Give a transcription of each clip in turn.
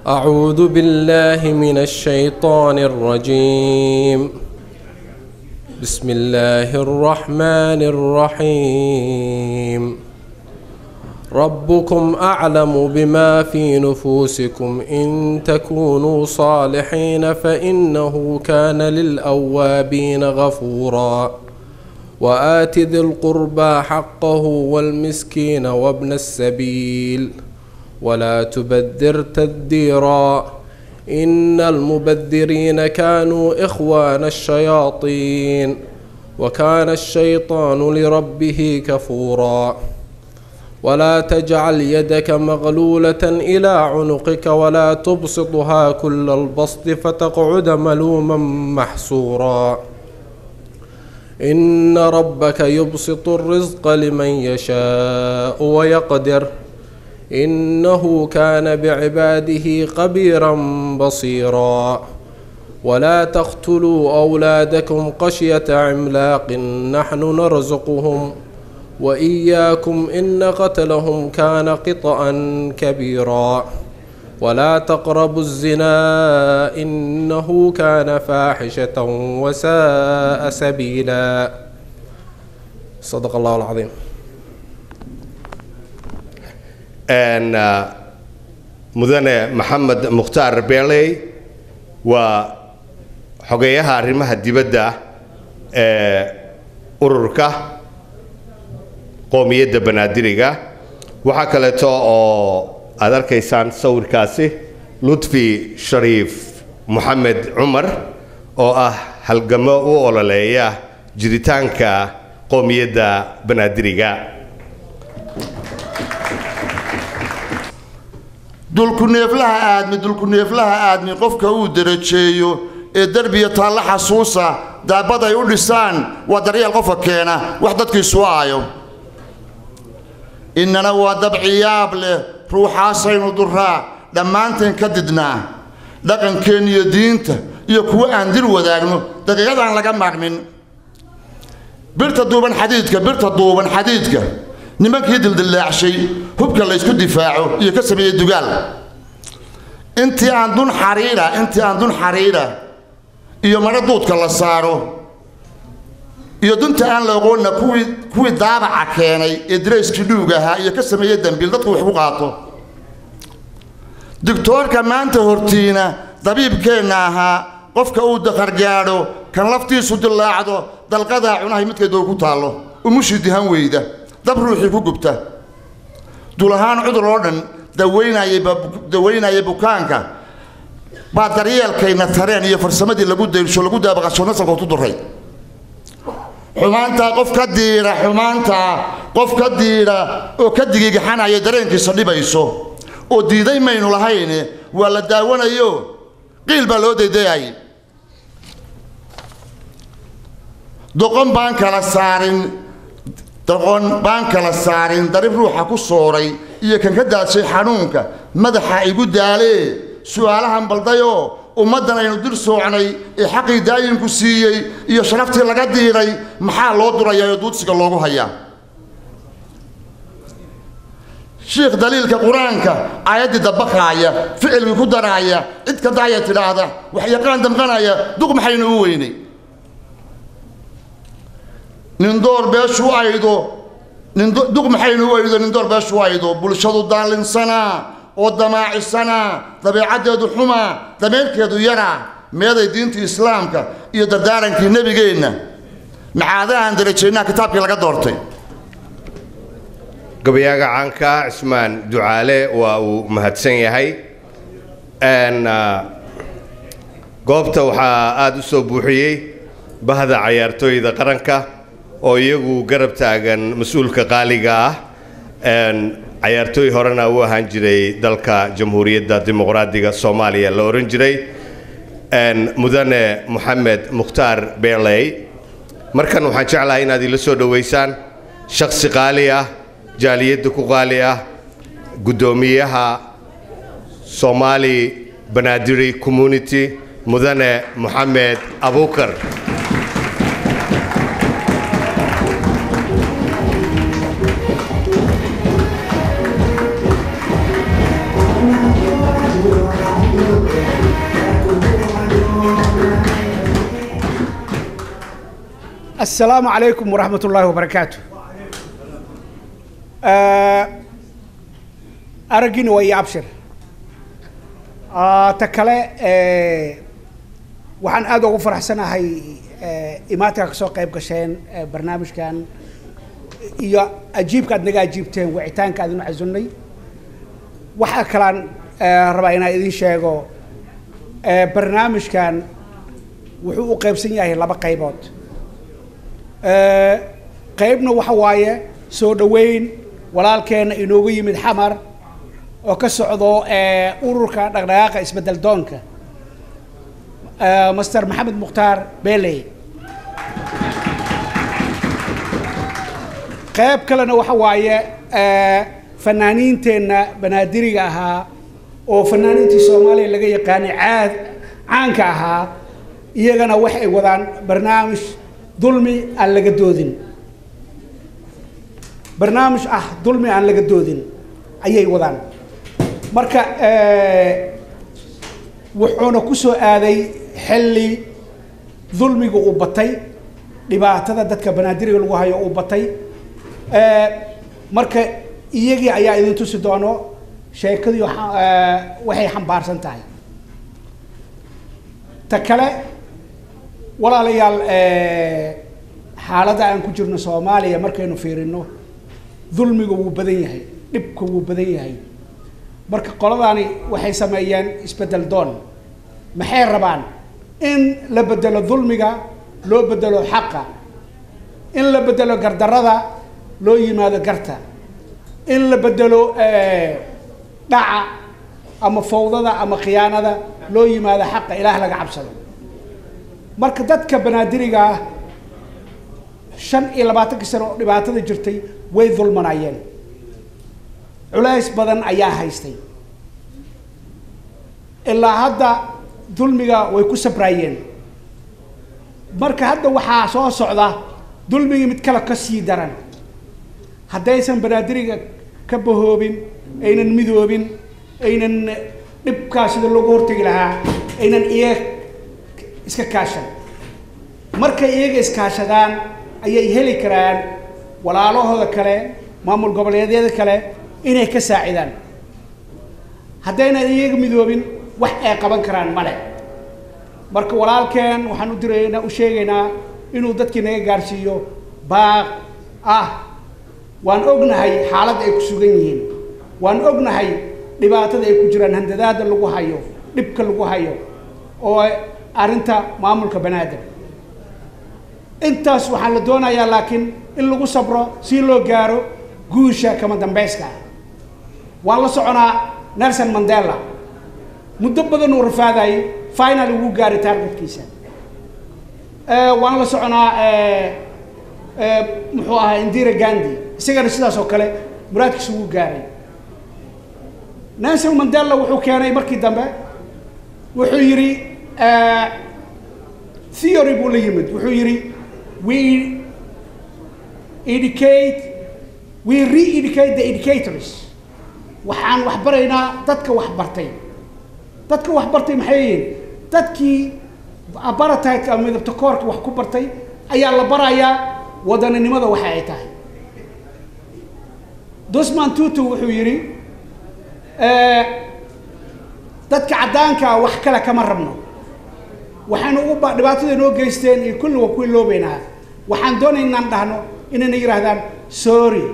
أعوذ بالله من الشيطان الرجيم بسم الله الرحمن الرحيم ربكم أعلم بما في نفوسكم إن تكونوا صالحين فإنه كان للأوابين غفورا وآت ذي القربى حقه والمسكين وابن السبيل ولا تبذر تبذيرا إن المبذرين كانوا إخوان الشياطين وكان الشيطان لربه كفورا ولا تجعل يدك مغلولة إلى عنقك ولا تبسطها كل البسط فتقعد ملوما محسورا إن ربك يبسط الرزق لمن يشاء ويقدر إنه كان بعباده خبيرا بصيرا ولا تقتلوا أولادكم خشية عملاق نحن نرزقهم وإياكم إن قتلهم كان قطأ كبيرا ولا تقربوا الزنا إنه كان فاحشة وساء سبيلا صدق الله العظيم mudane maxamed mukhtaar beeley waa xogeeyaha arrimaha dibadda ee ururka qoomiyadda banaadiriga waxaa kaleeto oo aad arkaysaan sawirkaasi lutfi shariif moxamed cumar oo ah halgamo u ololeeya jiritaanka qoomiyadda banaadiriga dulkuneeflaha aadmi dulkuneeflaha aadmi qofka uu darajeeyo ee derbiya taalla xasuusa daabad ay u dhisaan waa daryeel qofka keena wax dadkiisu aayo innana waa dabciyaab leh ruuxaasaynu duraa dhammaanteen ka didnaa dhaqankeen iyo diinta iyo kuwo aan dir wadaagno daqiiqadaan laga maarmin birta duuban xadiidka birta duuban xadiidka nimankii dildillaacshay hubka laysku difaaco iyo ka sameeyey dugaal intii aan dun xariira intii aan dun xariira iyo madho duudka la saaro iyo dunta aan la oqoonna kuwii kuwii daabaca keenay ee darayskii dhuug ahaa iyo ka sameeyey dambiil dadku wax ku qaato digtoorka maanta hortiina dabiibkeenna ahaa qofka uu dakargaadho kan laftiisu dillaacdo dalqadaa cunahay midkeedoo ku taallo umushii dihan weyda dab ruuxii ku gubta dul ahaan cudur oo dhan dawaynaya bukaanka baa daryeelkayna tareen iyo farsamadii lagu dayrsho lagu daabaqasho nasalka tu duray xumaantaa qof ka diira xumaantaa qof ka diira oo ka digigaxanaya dareenkiisa dhibayso oo diiday maynu lahayn waa la daawanayo qiil baa loo daydayay doqon baan kala saarin doqon baan kala saarin darib ruuxa ku sooray iyo kan ka daadshay xanuunka madaxa igu daalee su'aalahan baldayoo ummaddan aynu dir soocnay ee xaqii daayinku siiyey iyo sharaftii laga diiray maxaa loo durayaa oo duudsiga loogu hayaa shiikh daliilka qur-aanka aayaddii dabaqaaya ficilkii ku daraaya cid ka daaya tidhaahda wax yaqaan damqanaya duq maxaynu u weynay nindoor beeshu aydo duq maxaynu u aydo nindoor beeshu aydo bulshadu daallinsanaa oo damaacisanaa dabeecaddeedu xumaa dameerkeedu yaraa meeday diintii islaamka iyo dardaarankii nebigeenna macaadahaan darajaynaa kitaabkii laga doortay gabayaaga caanka cismaan ducaale waa uu mahadsan yahay goobta waxaa aada u soo buuxiyey bahda cayaartooyda qaranka oo iyagu garab taagan mas-uulka qaaliga ah cayaartooy horena u ahaan jiray dalka jamhuuriyadda dimuqraadiga soomaaliya la ohan jiray mudane moxamed mukhtaar beeley markan waxaan jeclahay inaad ila soo dhoweysaan shaksi qaali ah jaaliyadda ku qaali ah guddoomiyaha soomaali banadiri community mudane moxamed abuukar السلام عليكم ورحمة الله وبركاته آه، أرجين ويا أبشر آه، تكلا آه، waxaan aad ugu faraxsanahay eh, imaatinka kasoo qayb gasheen eh, barnaamijkan iyo ajiibka aad naga ajiibteen wicitaanka aad inu casunnay waxaa kalaan eh, rabaa inaan idin sheego eh, barnaamijkan wuxuu u qaybsan yahay laba qaybood Eh, qaybna waxa waaye soo dhoweyn walaalkeena inoogu yimid xamar oo ka socdo eh, ururka dhaqdhaqaaqa isbedel doonka eh, master maxamed mukhtaar beeley qayb kalena waxa waaye eh, fanaaniinteenna banaadiriga ahaa oo fanaaniintii soomaaliya laga yaqaanay caad caanka ahaa iyagana waxay wadaan barnaamij dulmi aan laga doodin barnaamij ah dulmi aan laga doodin ayay wadaan marka eh, wuxuuna ku soo aaday xilli dulmiga uu batay dhibaatada dadka banaadiriga lagu hayo uu batay Eh, marka iyagii ayaa idin tusi doono sheekadii waxa- eh, waxay xambaarsan tahay ta kale walaalayaal eh, xaaladda aan ku jirno soomaaliya markaynu fiirino dulmiga wuu badan yahay dhibka wuu badan yahay marka qoladaani waxay sameeyeen isbedel doon maxay rabaan in la bedelo dulmiga loo bedelo xaqa in la bedelo gardarada loo yimaado garta in la bedelo eh, dhaca ama fawdada ama khiyaanada loo yimaado xaqa ilaah laga cabsado marka dadka banaadiriga ah shan iyo labaatankii sano oo dhibaatada jirtay way dulmanayeen culays badan ayaa haystay ilaa hadda dulmiga way ku sabraayeen marka hadda waxaa soo socda dulmigii mid kale ka sii daran haddaysan banaadiriga ka bahoobin aynan midoobin aynan dhibkaa sida loogu hortegi lahaa aynan iyaga iska kaashan markay iyaga iskaashadaan ayay heli karaan walaalahooda kale maamul goboleedyada kale inay ka saacidaan haddaynan iyaga midoobin wax ay qaban karaan male marka walaalkeen waxaan u diraynaa u sheegaynaa inuu dadkii naga gaarsiiyo baaq ah waan ognahay xaaladda ay ku sugan yihiin waan ognahay dhibaatada ay ku jiraan handadaada lagu hayo dhibka lagu hayo oo arrinta maamulka banaadir intaas waxaa la doonayaa laakiin in lagu sabro si loo gaaro guusha kama dambeyska ah waan la soconaa nelson mandela muddo badan uu rafaadayay final ugu gaaray targetkiisa Eh, waan la soconaa eh, eh, muxuu ahaa indira gandhi isagana sidaas oo kale muraadkiisa ugu gaaray nelson mandela wuxuu keenay markii dambe wuxuu yidhi eh, theory buu la yimid wuxuu yidhi we educate we re-educate the educators waxaan wax baraynaa dadka wax bartay dadka wax bartay maxay yihiin dadkii apartheid ama midabta koorka wax ku bartay ayaa la barayaa wadaninimada waxa ay tahay dosman tutu wuxuu yidhi eh, dadka caddaanka ah wax kale kama rabno waxaynu ugu ba- dhibaatada noo geysteen iyo kulli waa kuwii loobeynaa waxaan doonay inaan dhahno inayna yidhaahdaan sorry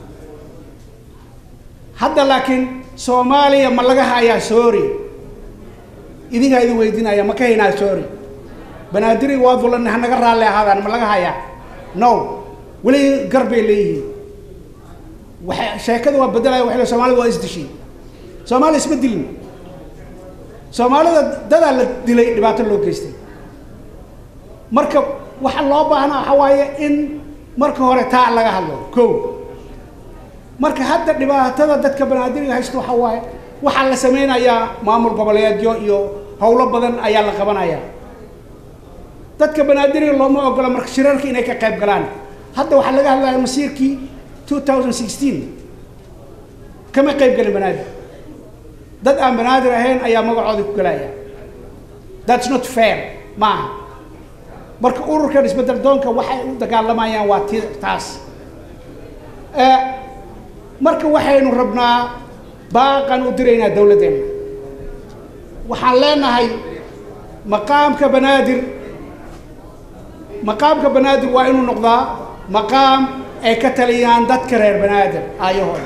hadda laakiin soomaaliya ma laga hayaa sorry idinkaa idin weydiinaya ma ka haynaa sorry banaadiri waa dulan hanaga raalli ahaadaan ma laga hayaa no weli gar bay leeyihiin waxay sheekada waa bedelaya waxay leeyihin soomaalida waa isdishay soomaaliya isma dilin soomaalida dadaa la dilay dhibaato loo geystay marka waxa loo baahnaa waxa waaye in marka hore taa laga hadlo ko marka hadda dhibaatada dadka banaadiriga haysta waxa waaye waxaa la sameynayaa maamul goboleedyo iyo howlo badan ayaa la qabanayaa dadka banaadiriga looma ogola marka shirarka inay ka qayb galaan hadda waxaa laga hadlaya masiirkii 2016 kama qayb gelin banaadir dad aan banaadir ahayn ayaa magacooda ku gelaya that's not fair maaha marka ururkan isbedel doonka waxay u dagaalamayaan waa ti taas Eh, marka waxaynu rabnaa baaqan u diraynaa dowladdeena waxaan leenahay maqaamka banaadir maqaamka banaadir waa inuu noqdaa maqaam ay ka taliyaan dadka reer banaadir aayahooda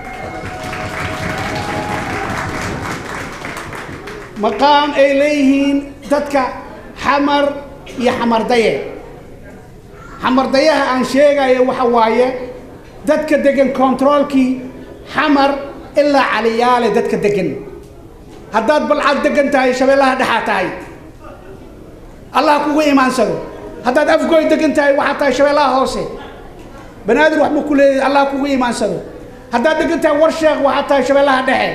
maqaam ay leeyihiin dadka xamar iyo xamardaye xamardayaha aan sheegayo waxa waaye dadka degan controolkii xamar ilaa caliyaale dadka degan haddaad balcad degan tahay shabeellaha dhexaa tahay allah kugu imaansado haddaad afgoy degan tahay waxaa tahay shabeellaha hoose banaadir waxbuu ku leeyahay allah kugu imaansado haddaad degan tahay warsheekh waxaa tahay shabeellaha dhexe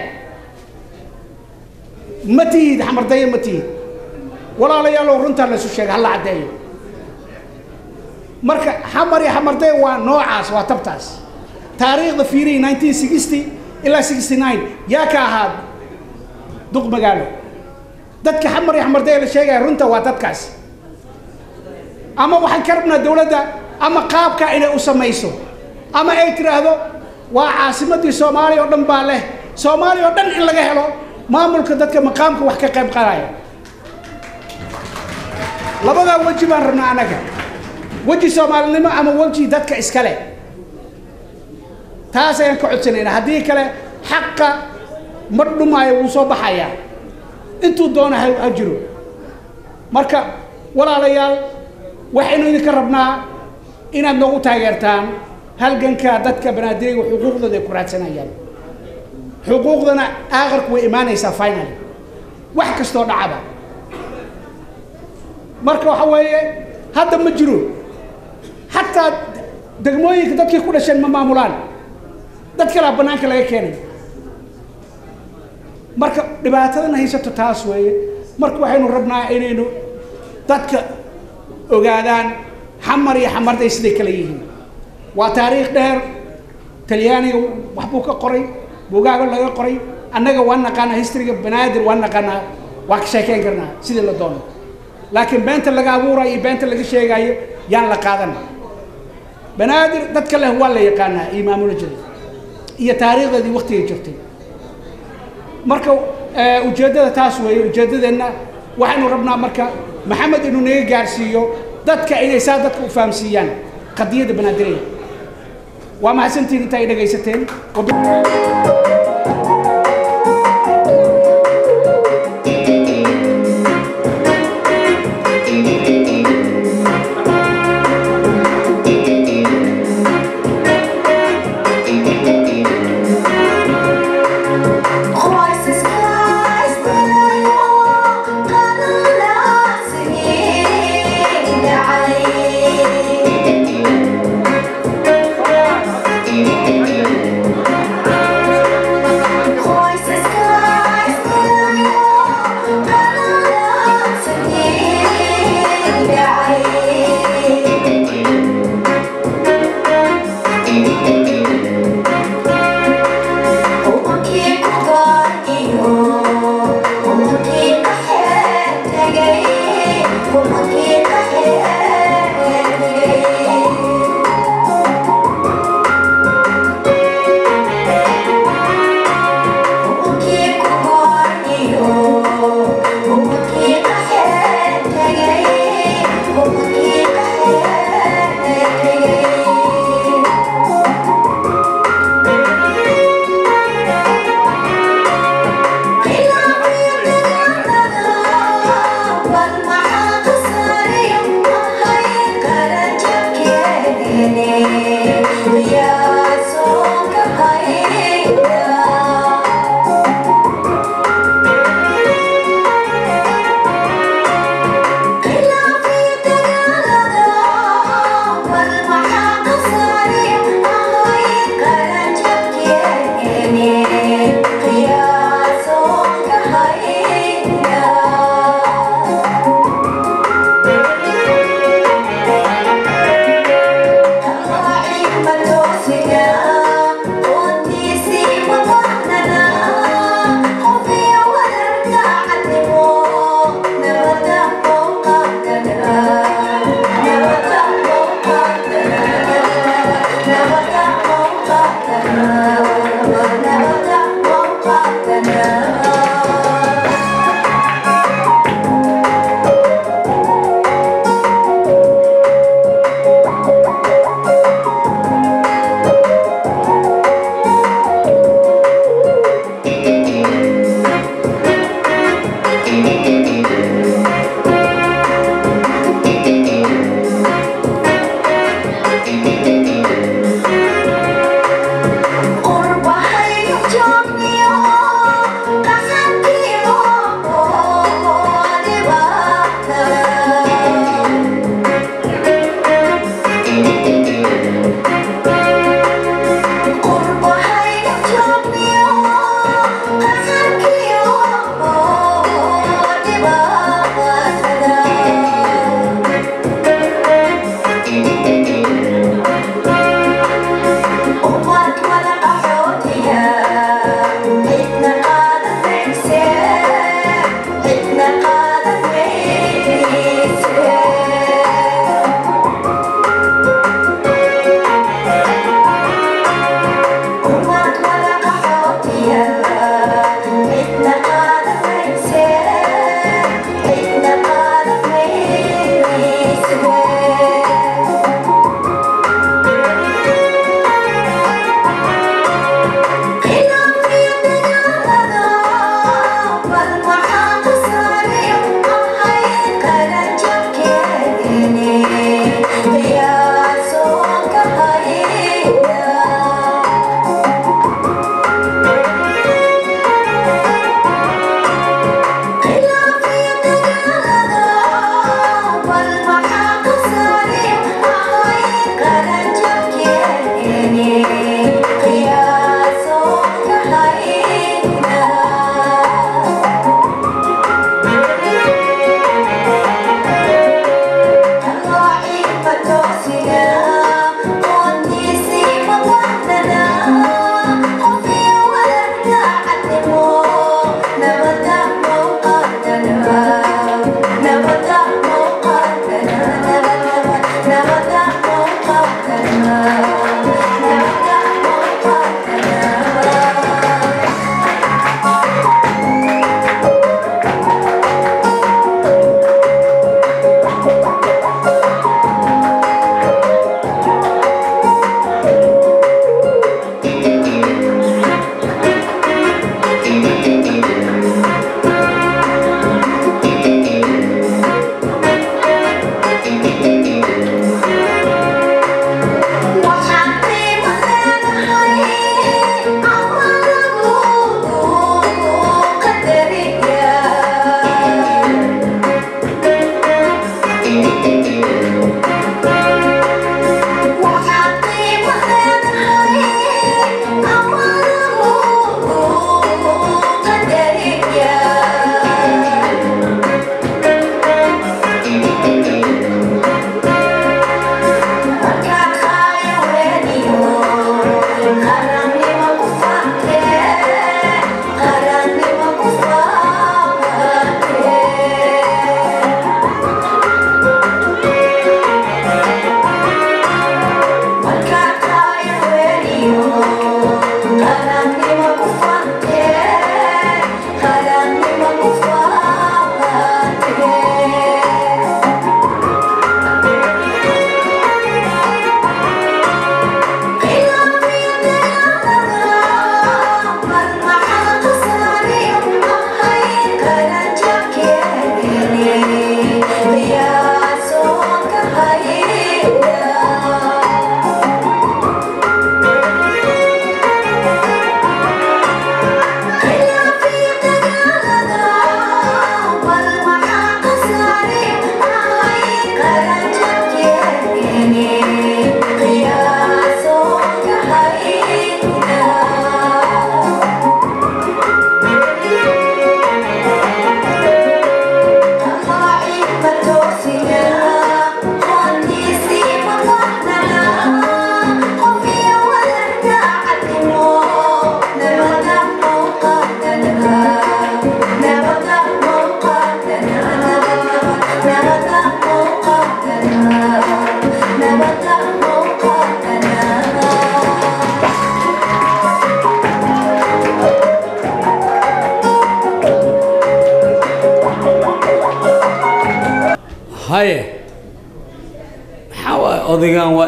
ma tihid xamardaye ma tihid walaalayaalow runtaa laysu sheegay hala caddeeyo marka xamar iyo xamardaye waa noocaas waa tabtaas taariikhda fiirihi 1960 ilaa 69 yaa ka ahaa duq magaalo dadka xamar iyo xamardaye la sheegaya runta waa dadkaas ama waxaan ka rabnaa dowladda ama qaabka inay u samayso ama ay tiraahdo waa caasimadii soomaaliya oo dhan baa leh soomaaliya oo dhan in laga helo maamulka dadka maqaamka wax ka qayb qaadaya labadaa weji baan rabnaa anaga weji soomaalinimo ama weji dadka iskale taas ayaan ka codsanaynaa haddii kale xaqa ma dhumaayo wuu soo baxayaa intuu doona ha ha jiro marka walaalayaal waxaynu idinka rabnaa inaad noogu taageertaan halganka dadka banaadiriga xuquuqdooda ay ku raadsanayaan xuquuqdana aakhirku way imaanaysaa finally wax kastoo dhacaba marka waxa weeye hadda ma jiro xataa degmooyinka dadkii ku dhasheen ma maamulaan dad kalaa bannaanka laga keenay marka dhibaatadana haysato taas weeye marka waxaynu rabnaa inaynu dadka ogaadaan xamar iyo xamarday siday kale yihiin waa taariikh dheer talyaaniga waxbuu ka qoray bugaago laga qoray annaga waa naqaanaa historyga banaadir waa naqaanaa waa ka sheekeyn karnaa sidii la doono laakiin beenta laga abuurayo iyo beenta laga sheegayo yaan la qaadan banaadir dadka leh waa la yaqaanaa iyo maamula jiray iyo taariikhdeedii waktigay jirtay marka eh, ujeeddada taas weeye ujeeddadeenna waxaynu rabnaa marka maxamed inuu naga gaarsiiyo dadka inay saa dadka u fahamsiiyaan qadiyadda banaadiraya waa mahadsantihin inta ay dhegaysateen Wab- Voices cries قالوا لا سنين عين Voices cries قالوا لا سنين عين Yeah.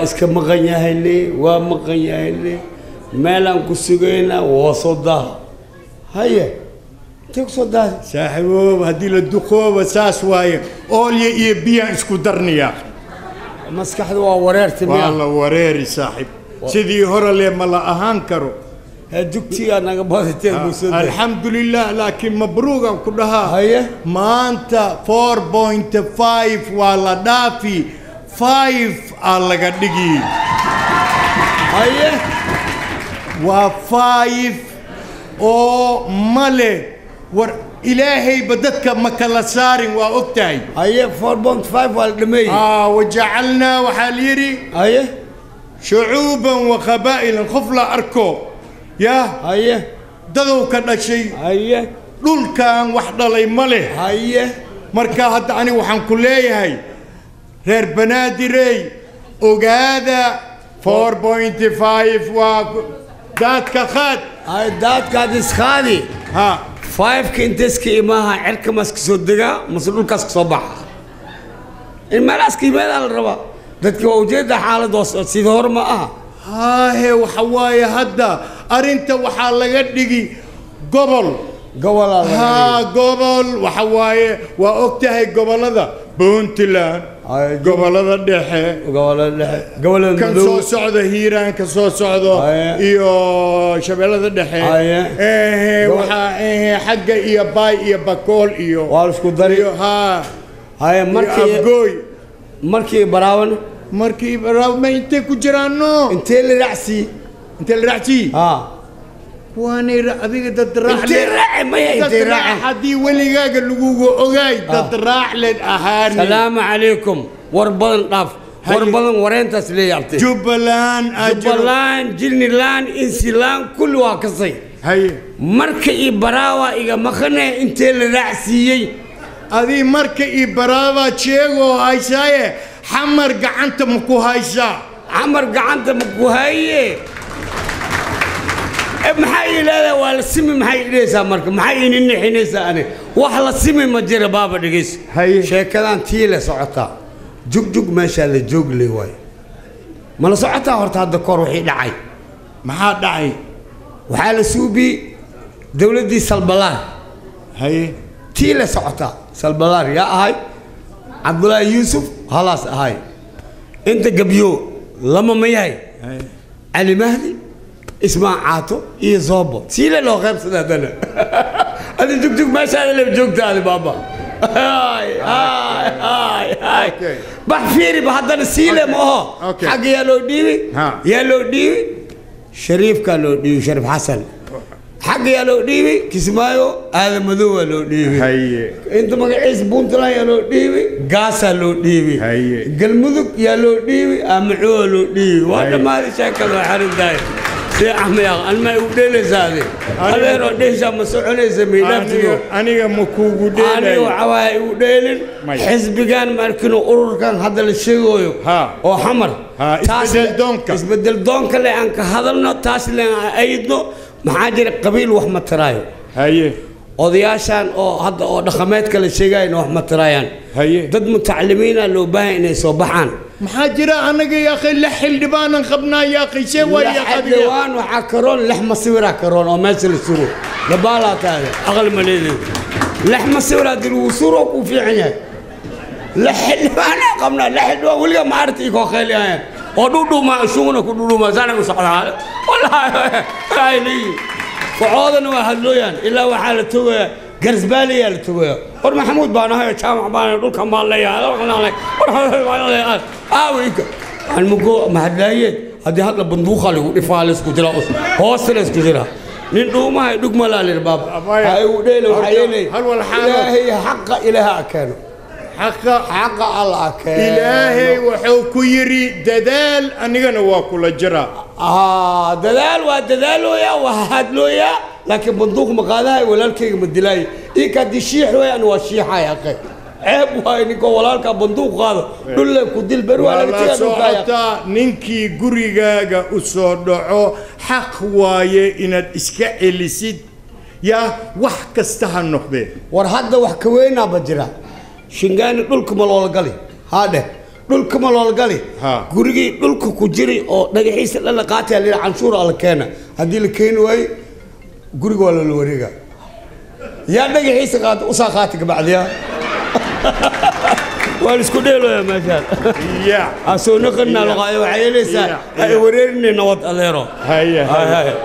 waa iska maqan yahay le waa maqan yahay le meelaan ku sugaynaa waa soo daaha haye intee kusoo daahay saaxiibooba haddii la duqooba saas waaye oolya iyo biyaan isku darniya maskaxda waa wareerta waa miya la wareeri saaxiib sidii hore le ma la ahaan karo dugtigaa naga badateen buu soo daahay alxamdulilah laakiin mabruugan ku dhahaa haye maanta 4.5 waa la dhaafi 5 aa laga dhigi haye waa 5 oo male war ilaahayba dadka ma kala saarin waa og tahay haye 4.5 waa la dhameeyey aa wajacalnaa waxaa la yidhi haye shucuuban wa qabaa'ilan qof la arko yaa haye dadow ka dhashay haye dhulkan wax dhalay ma leh haye marka hadda aniga waxaan ku leeyahay reer banaadirey ogaada 4.5 waa ku- daadka qaad haye daadkaad isqaadi ha fiveka inteska imaaha cirka mas ka soo degaa mase dhulkaas ka soo baxa in meelahaas ka yimaadaa la rabaa dadka waa ujeeda xaaladoos sida hore ma aha haahe waxa waaye hadda arrinta waxaa laga dhigi gobol gobolaa laga haa gobol waxa waaye waa og tahay gobollada puntland Ay, gobollada dhexe gobolada dhexe gobolada kan madow soo socda hiiraan ka soo socdo Aye. iyo shabeellada dhexe Aye. ehe Gobol- waxaa ehe xagga iyo baay iyo bakool iyo waa la isku dari iyo haa haye iyo markii afgooy markii baraawan markii raabma intay ku jiraano intee la raacsii intee la raacsiyi ha waanay ra- adiga dad raac intee raaci maya dad intee raac raaci haddii weligaaga lagugu ogaay dad raac leen ahaani salaamu calaykum war badan dhaaf war Haye. badan wareentaas leeyabtay jubbaland aa jiro jubbaland jilniland insiland kulli waa kasay haye marka ii baraawa iga maqane intee la raacsiiyey adii marka ii baraabaad sheegoo haysaaye xamar gacanta ma ku haysaa camar gacanta ma ku haye Eh, maxaa ii leedahay waa la simi maxay idhaysaa marka maxay ini nixinaysaa ani wax la simi ma jira baaba dhegayso Haye. sheekadan tii la socotaa jugjug meeshaa la joog le waayo ma la socotaa horta hadda kor wixii dhacay maxaa dhacay waxaa la suubiyey dowladdii salbalaar haye tii la socotaa salbalaar yaa ahay cabdulaahi yuusuf halaas ahay inta gabyo lama ma yahay haye cali mahdi ismaan caato iyo zoobo siile loo qaybsada haddana adi jugjug meeshaada le joogtaadi baaba Hay, hay, hay, hay. Okay. bax fiiriba haddana siile ma aho Okay. xagga yaa loo dhiibi Ha. yaa loo dhiibi shariifkaa loo dhiibi shariif xasan xagga yaa loo dhiibi kismaayo aadan madow waa loo dhiibi haye inta magaciisa puntland yaa loo dhiibi gaasaa loo dhiibi Haye. galmudug yaa loo dhiibi amaco waa loo dhiibi waa Haye. dhammaaday sheekada waa xarintahay see axmaya alma igu dheelaysaade adeeroo dheeshaa ma soconaysa miidhaaftigo aniga aniga ma kuugu aniga dheelayo waxa waaye igu dheelin Maya. xisbigan markinu ururkan hadda la sheegayo Ha. oo xamar Ha, Taas- isbedel doonka. isbedel doonka le aan ka hadalno taas le aan aydno maxaa jira qabiil wax ma taraayo haye odayaashan oo hadda oo dhaqameedka la sheegayna wax ma tiraayaan Haye. dad mutacalimiina loo baahan inay soo baxaan maxaa jira anaga yaaqay la xildhibaanan qabnaa yaaqay see waa yaaqadiga dhawaan waxaa karoon lex masiwiraa karoon oo meesha la suro dabaalaa taade aqal ma leedahay lex masiwiraa dil wuu suro kuu fiican yahay lex xildhibaanaa qabnaa lex xildhibaan weliga ma arti ikoo khayliyaayaan oo dhudhuma shuguna ku dhudhuma saana u socdaa wallaahi ay leeyihin wacoodana waa hadlooyaan ilaa waxaa la togayaa garsbaaliyaa la togayaa war maxamuud baan ahay jaamac baan dhulkan baan leeyahay aaweyka aan mugo mahadlaayeed haddii hadla banduuqa lagu dhifaa la isku jira hoosta la isku jira nin dhuumaha dhugmalaa lir baab Abaya. ha igu dheele waxaa yeelay Hal wal xaalo. ilaahay xaqa ilaaha akeeno xaqa xaqa alla akeeno ilaahay wuxuu ku yidhi dadaal anigana waa kula jiraa آه دلال ودلالويا وهادلويا لكن بندوق مقالها ولالكي مدلاي إيه كان دي شيح ويا أنا وشيحة يا أخي عيب واي نيكو ولالك بندوق هذا دول لك وديل بروا waa على la كتير نوكايا socotaa ninkii gurigaaga u soo dhaco xaq waaye inaad iska celisid yaa wax kasta ha noqdee war hadda wax ka weynaa ba jira shingaani dhulka ma loola gali haadhe dhulka ma loolgali Ha. gurigii dhulka ku jiri oo dhagaxiisa dhalla qaataya lila canshuur alla keena haddii la keeni waayo guriga waa lala wareega yaa dhagaxiisa qaata usaa qaata gabacdiya waa la isku dheelooya meeshaan ya asoo naqanaa laqaayo waxaa yeelaysaa Yeah, ay wareerinay nabad adeero haya Hay, haya hay.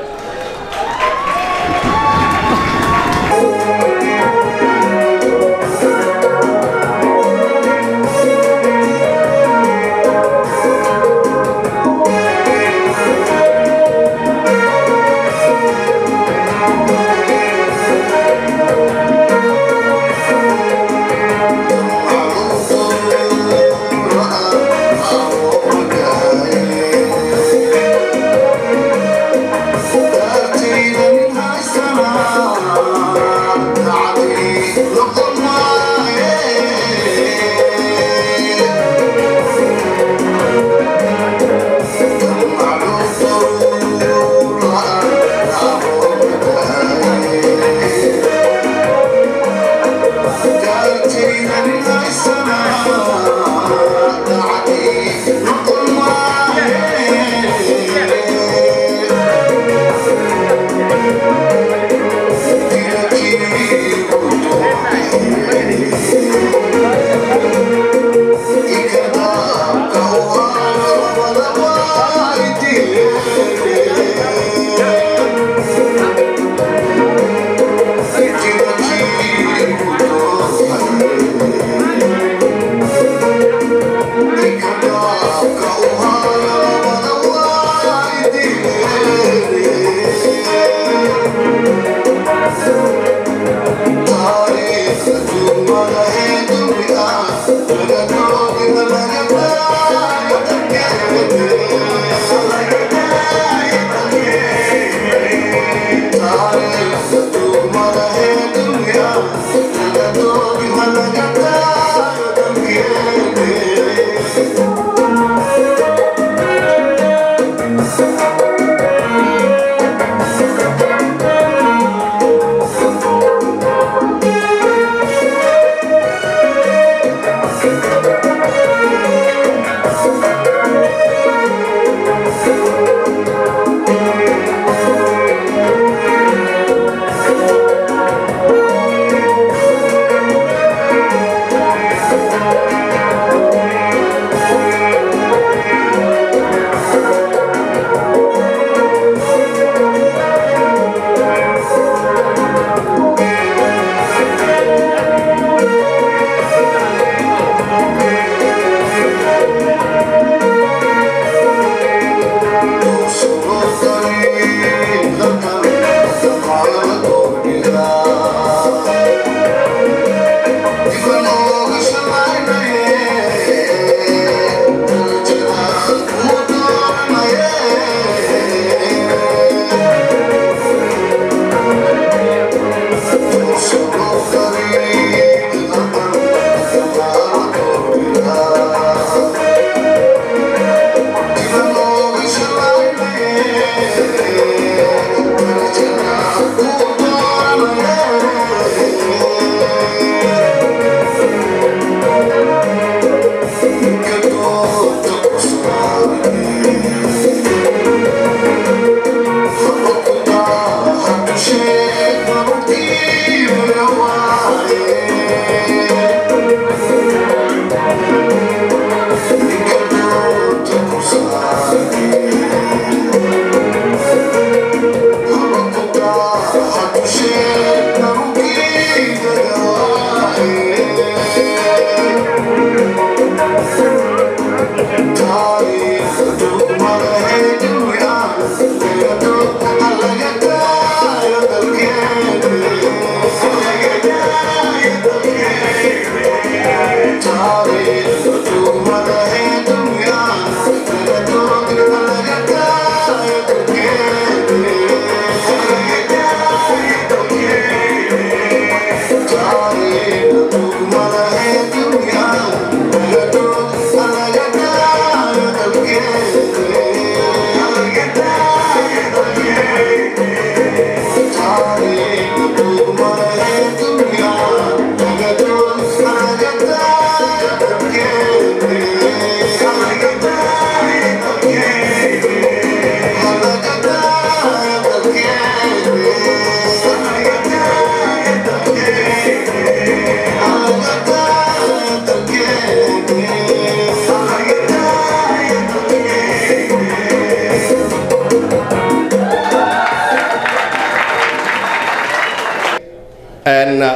Thank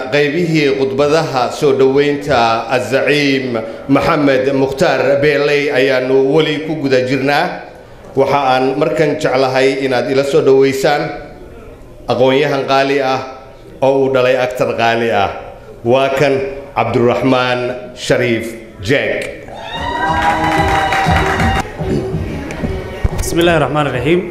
qaybihii khudbadaha soo dhoweynta azaciim maxamed mukhtaar beeley ayaanu weli ku guda jirnaa waxa aan markan jeclahay inaad ila soo dhoweysaan aqoon-yahan qaali ah oo uu dhalay agtar qaali ah waa kan cabduraxmaan shariif jeeg بسم الله الرحمن الرحيم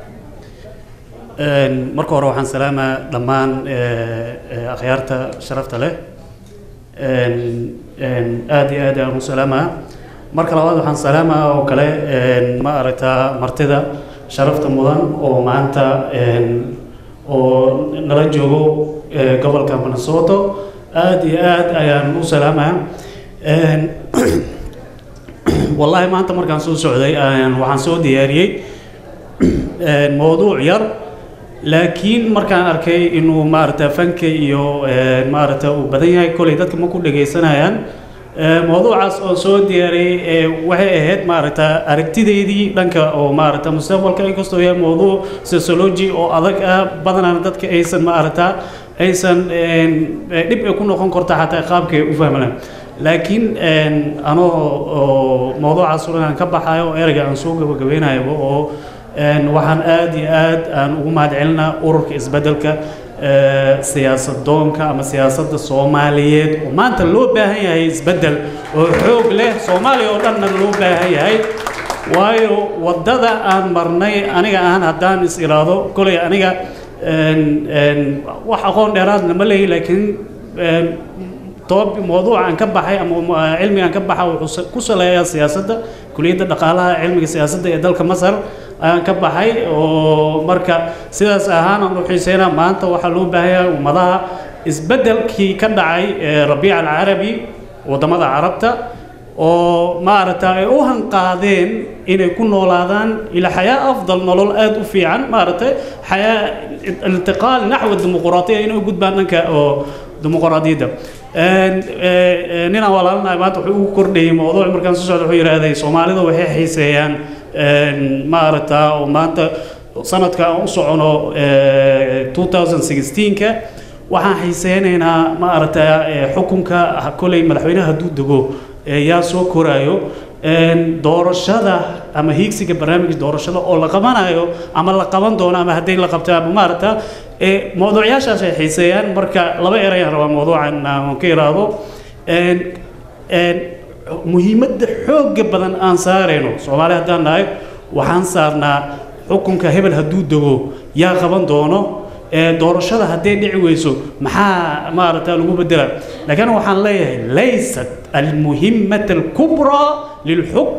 Een, marka hore waxaan salaamaa dhammaan ee, ee, akhyaarta sharafta leh Een, een, aad iyo aad aan u salaamaa marka labaad waxaan salaamaa oo kale een, ma aragtaa martida sharafta mudan oo maanta een, oo nala joogo ee, gobolka minnesota aad iyo aad ayaan u salaamaa Een, والله ما أنت مركان سو سعودي أنا وحن سو دياري موضوع ير لكن مركان أركي إنه ما أرتا فنك يو ما أرتا وبدين كل يدك ما كل جي سنة يعني موضوع عس أو سو دياري وهي هاد ما أرتا أركتي دي دي لانك أو ما أرتا مستقبل كأي كستو هي موضوع سيسولوجي أو أذك بدنا ندتك أيسن ما أرتا أيسن دب يكون نقون كرتا حتى قابك وفهمنا laakiin anoo oo mawduucaas inaan ka baxayo oo ereyga aan soo gabagabeynayo oo waxaan aad iyo aad aan ugu mahadcelinaa ururka isbeddelka siyaasad doonka ama siyaasadda soomaaliyeed oo maanta loo baahan yahay isbeddel oo xoog leh soomaaliya oo dhanna loo baahan yahay waayo waddada aan marnay aniga ahaan haddaan is iraado kolay aniga wax aqoon dheeraadna ma leeyi laakiin طب موضوع عن كبحي أما علمي عن كبحي وكسل يا سياسة كلية الدقالة علمي سياسة يدلك مصر عن كبحي ومركا سياس أهانا نروحي سينا ما أنت وحلو بها ومضاها اسبدل كي كدعي ربيع العربي ودمضى عربته وما أردت أوهن قادين إن يكون نولادان إلى حياة أفضل نولول آد وفيعا ما أردت حياة الانتقال نحو الديمقراطية إنه يقول بأنك ديمقراطية nina walaalnahay maanta wuxuu ugu kordhayay mawduuc markaan soo socda wuxuu yidhaahday soomaalida waxay xiiseeyaan ma aragtaa oo maanta sanadka aan u socono 2016ka waxaan xiiseynaynaa ma aragtaa xukunka koley madaxweynaha hadduu dego yaa soo koraayo doorashada ama hiigsiga barnaamijka doorashada oo la qabanayo ama la qaban doono ama hadday la qabto ama maaragta mawduucyaashaas ay xiiseeyaan marka laba erayaan rabaa mawduucan aan ka iraahdo muhiimadda xoogga badan aan saarayno soomaali haddaan nahay waxaan saarnaa xukunka hebel hadduu dego yaa qaban doono doorashada hadday dhici weyso maxaa maaragta lagu bedela laakiin waxaan leeyahay laysat almuhimata alkubraa lilxukm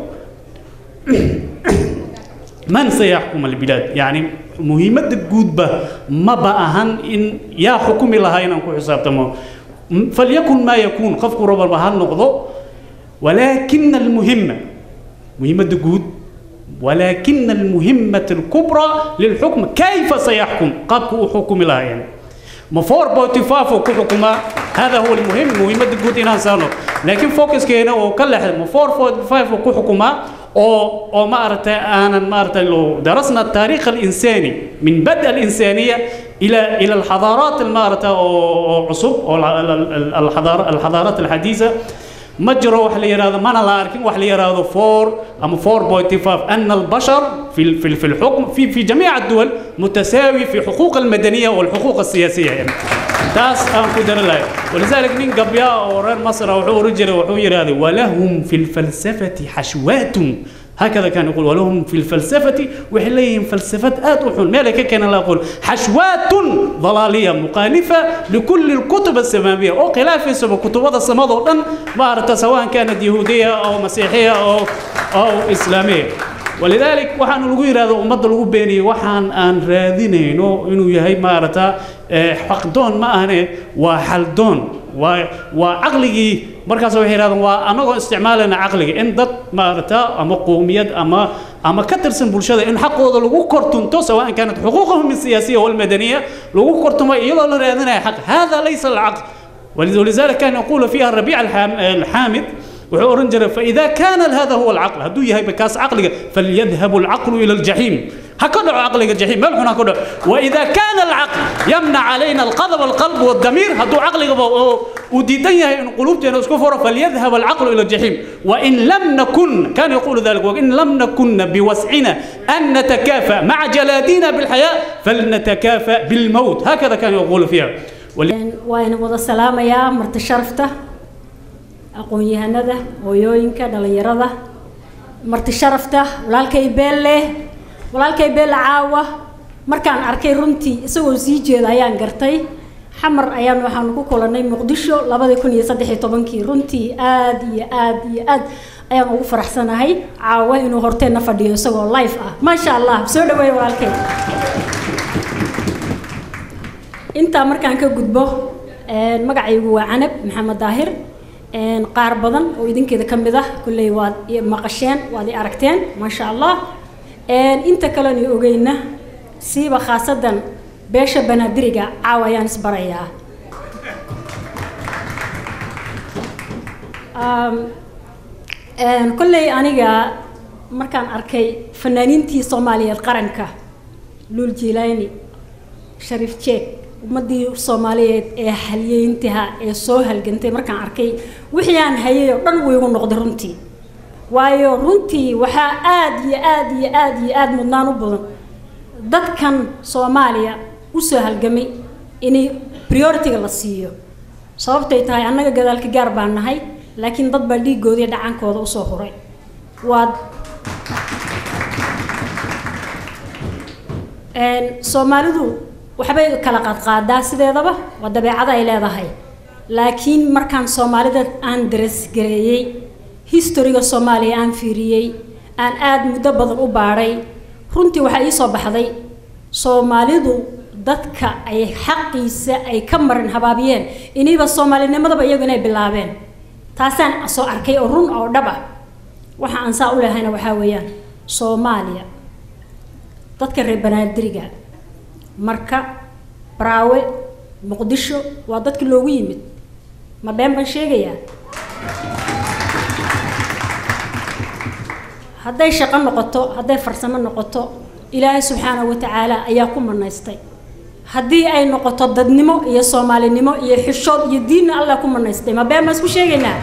من سيحكم البلاد يعني مهمة جودبة ما بأهن إن يا حكم لها إن أنكو حساب تمام فليكن ما يكون خفق رب البهان نقضه ولكن المهمة مهمة جود ولكن المهمة الكبرى للحكم كيف سيحكم قد حكم لها يعني مفور بوتيفاف وكحكما هذا هو المهم مهمة جود إن سانو لكن فوكس كينا وكل مفور بوتيفاف وكحكما oo oo ma aragtay aanan ma aragtay loo درسنا التاريخ الإنساني من بدء الإنسانية إلى إلى الحضارات ما aragtay oo cusub oo الحضارة الحضارات الحديثة ما جرى wax la yiraahdo mana la arkin wax la yiraahdo 4 ama 4.5 أن البشر في في في الحكم في في جميع الدول متساوي في حقوق المدنية والحقوق السياسية يعني تاس أن قدر الله ولذلك من قبيا وران مصر وحو رجل وحو يرادي ولهم في الفلسفة حشوات هكذا كان يقول ولهم في الفلسفة وحليهم فلسفة آتوحون مالك كان لا يقول حشوات ضلالية مخالفة لكل الكتب السماوية أو خلاف سبب كتب السماء ما سواء كانت يهودية أو مسيحية أو أو إسلامية ولذلك waxaan lagu yiraahdo ummadda lagu beeniyay waxaan aan raadinayno inuu yahay maarata xaqdoon ma ahane waa xaldoon waa waa caqligii markaas waxay yiraahdaan waa anagoo isticmaalayna caqliga in dad maarata ama qowmiyad ama ama ka tirsan bulshada in xaqooda lagu kortunto سواء كانت حقوقهم السياسية والمدنية lagu kortumo iyadoo la raadinayo xaq هذا ليس العقل ولذلك كان يقول فيها الربيع الحامد wuxuu oran jiray فإذا كان هذا هو العقل هدو yahay bakaas caqliga فليذهب العقل إلى الجحيم هكذا عقل الجحيم ملح هكذا وإذا كان العقل يمنع علينا القلب والقلب والضمير هدو عقل وديدنيا إن قلوبنا اسكفر فليذهب العقل إلى الجحيم وإن لم نكن كان يقول ذلك وإن لم نكن بوسعنا أن نتكافأ مع جلادنا بالحياة فلنتكافأ بالموت هكذا كان يقول فيها waan wada salaamayaa marti sharafta aqoon-yahanada hooyooyinka dhallinyarada marti sharafta walaalkay beelle walaalkay beelle caawa markaan arkay runtii isagoo sii jeeda ayaan gartay xamar ayaan waxaanu ku kulannay muqdisho labadii kun iyo saddex iyo tobankii runtii aad iyo aad iyo aad ayaan ugu faraxsanahay caawa inuu horteenna fadhiyo isagoo life ah maasha allah soo dhaweey walaalkay intaa markaan ka gudbo magacaygu waa canab maxamed daahir qaar badan oo idinkeeda ka mid ah kulley waad i maqasheen waad i aragteen maasha allah inta kalena ogeyna siiba khaasadan beesha banaadiriga caawa ayaan isbarayaa kolley aniga markaan arkay fanaaniintii soomaaliyeed qaranka luul jiilaani shariif jeeg ummadii soomaaliyeed ee halyeyntaha ee soo halgantay markaan arkay wixii aan hayay oo dhan wuu igu noqday runtii waayo runtii waxaa aad iyo aad iyo aad iyo aad mudnaan u badan dadkan soomaaliya usoo halgamay inay prioritiga la siiyo sababtay tahay annaga gadaalka gaar baan nahay laakiin dad baa dhiigooda iyo dhacankooda usoo huray waad soomaalidu waxbay kala qaadqaadaa sideedaba waa dabeecada ay leedahay laakiin markaan soomaalida aan daresgareeyey historiga soomaaliya aan fiiriyey aan aada muddo badan u baadhay runtii waxaa ii soo baxday soomaalidu dadka ay xaqiisa ay ka marin habaabiyeen iniba soomaalinimadaba iyagu inay bilaabeen taasaan soo arkay oo run oo dhab ah waxa aan saa u lehayna waxaa weeyaan soomaaliya dadka reer banaadiriga marka baraawe muqdisho waa dadkii loogu yimid ma been baan sheegayaa hadday shaqo noqoto hadday farsamo noqoto ilaahay subxaanahu wa tacaala ayaa ku manaystay haddii ay noqoto dadnimo iyo soomaalinimo iyo xishood iyo diinna allah ku manaystay ma been baan isku sheegaynaa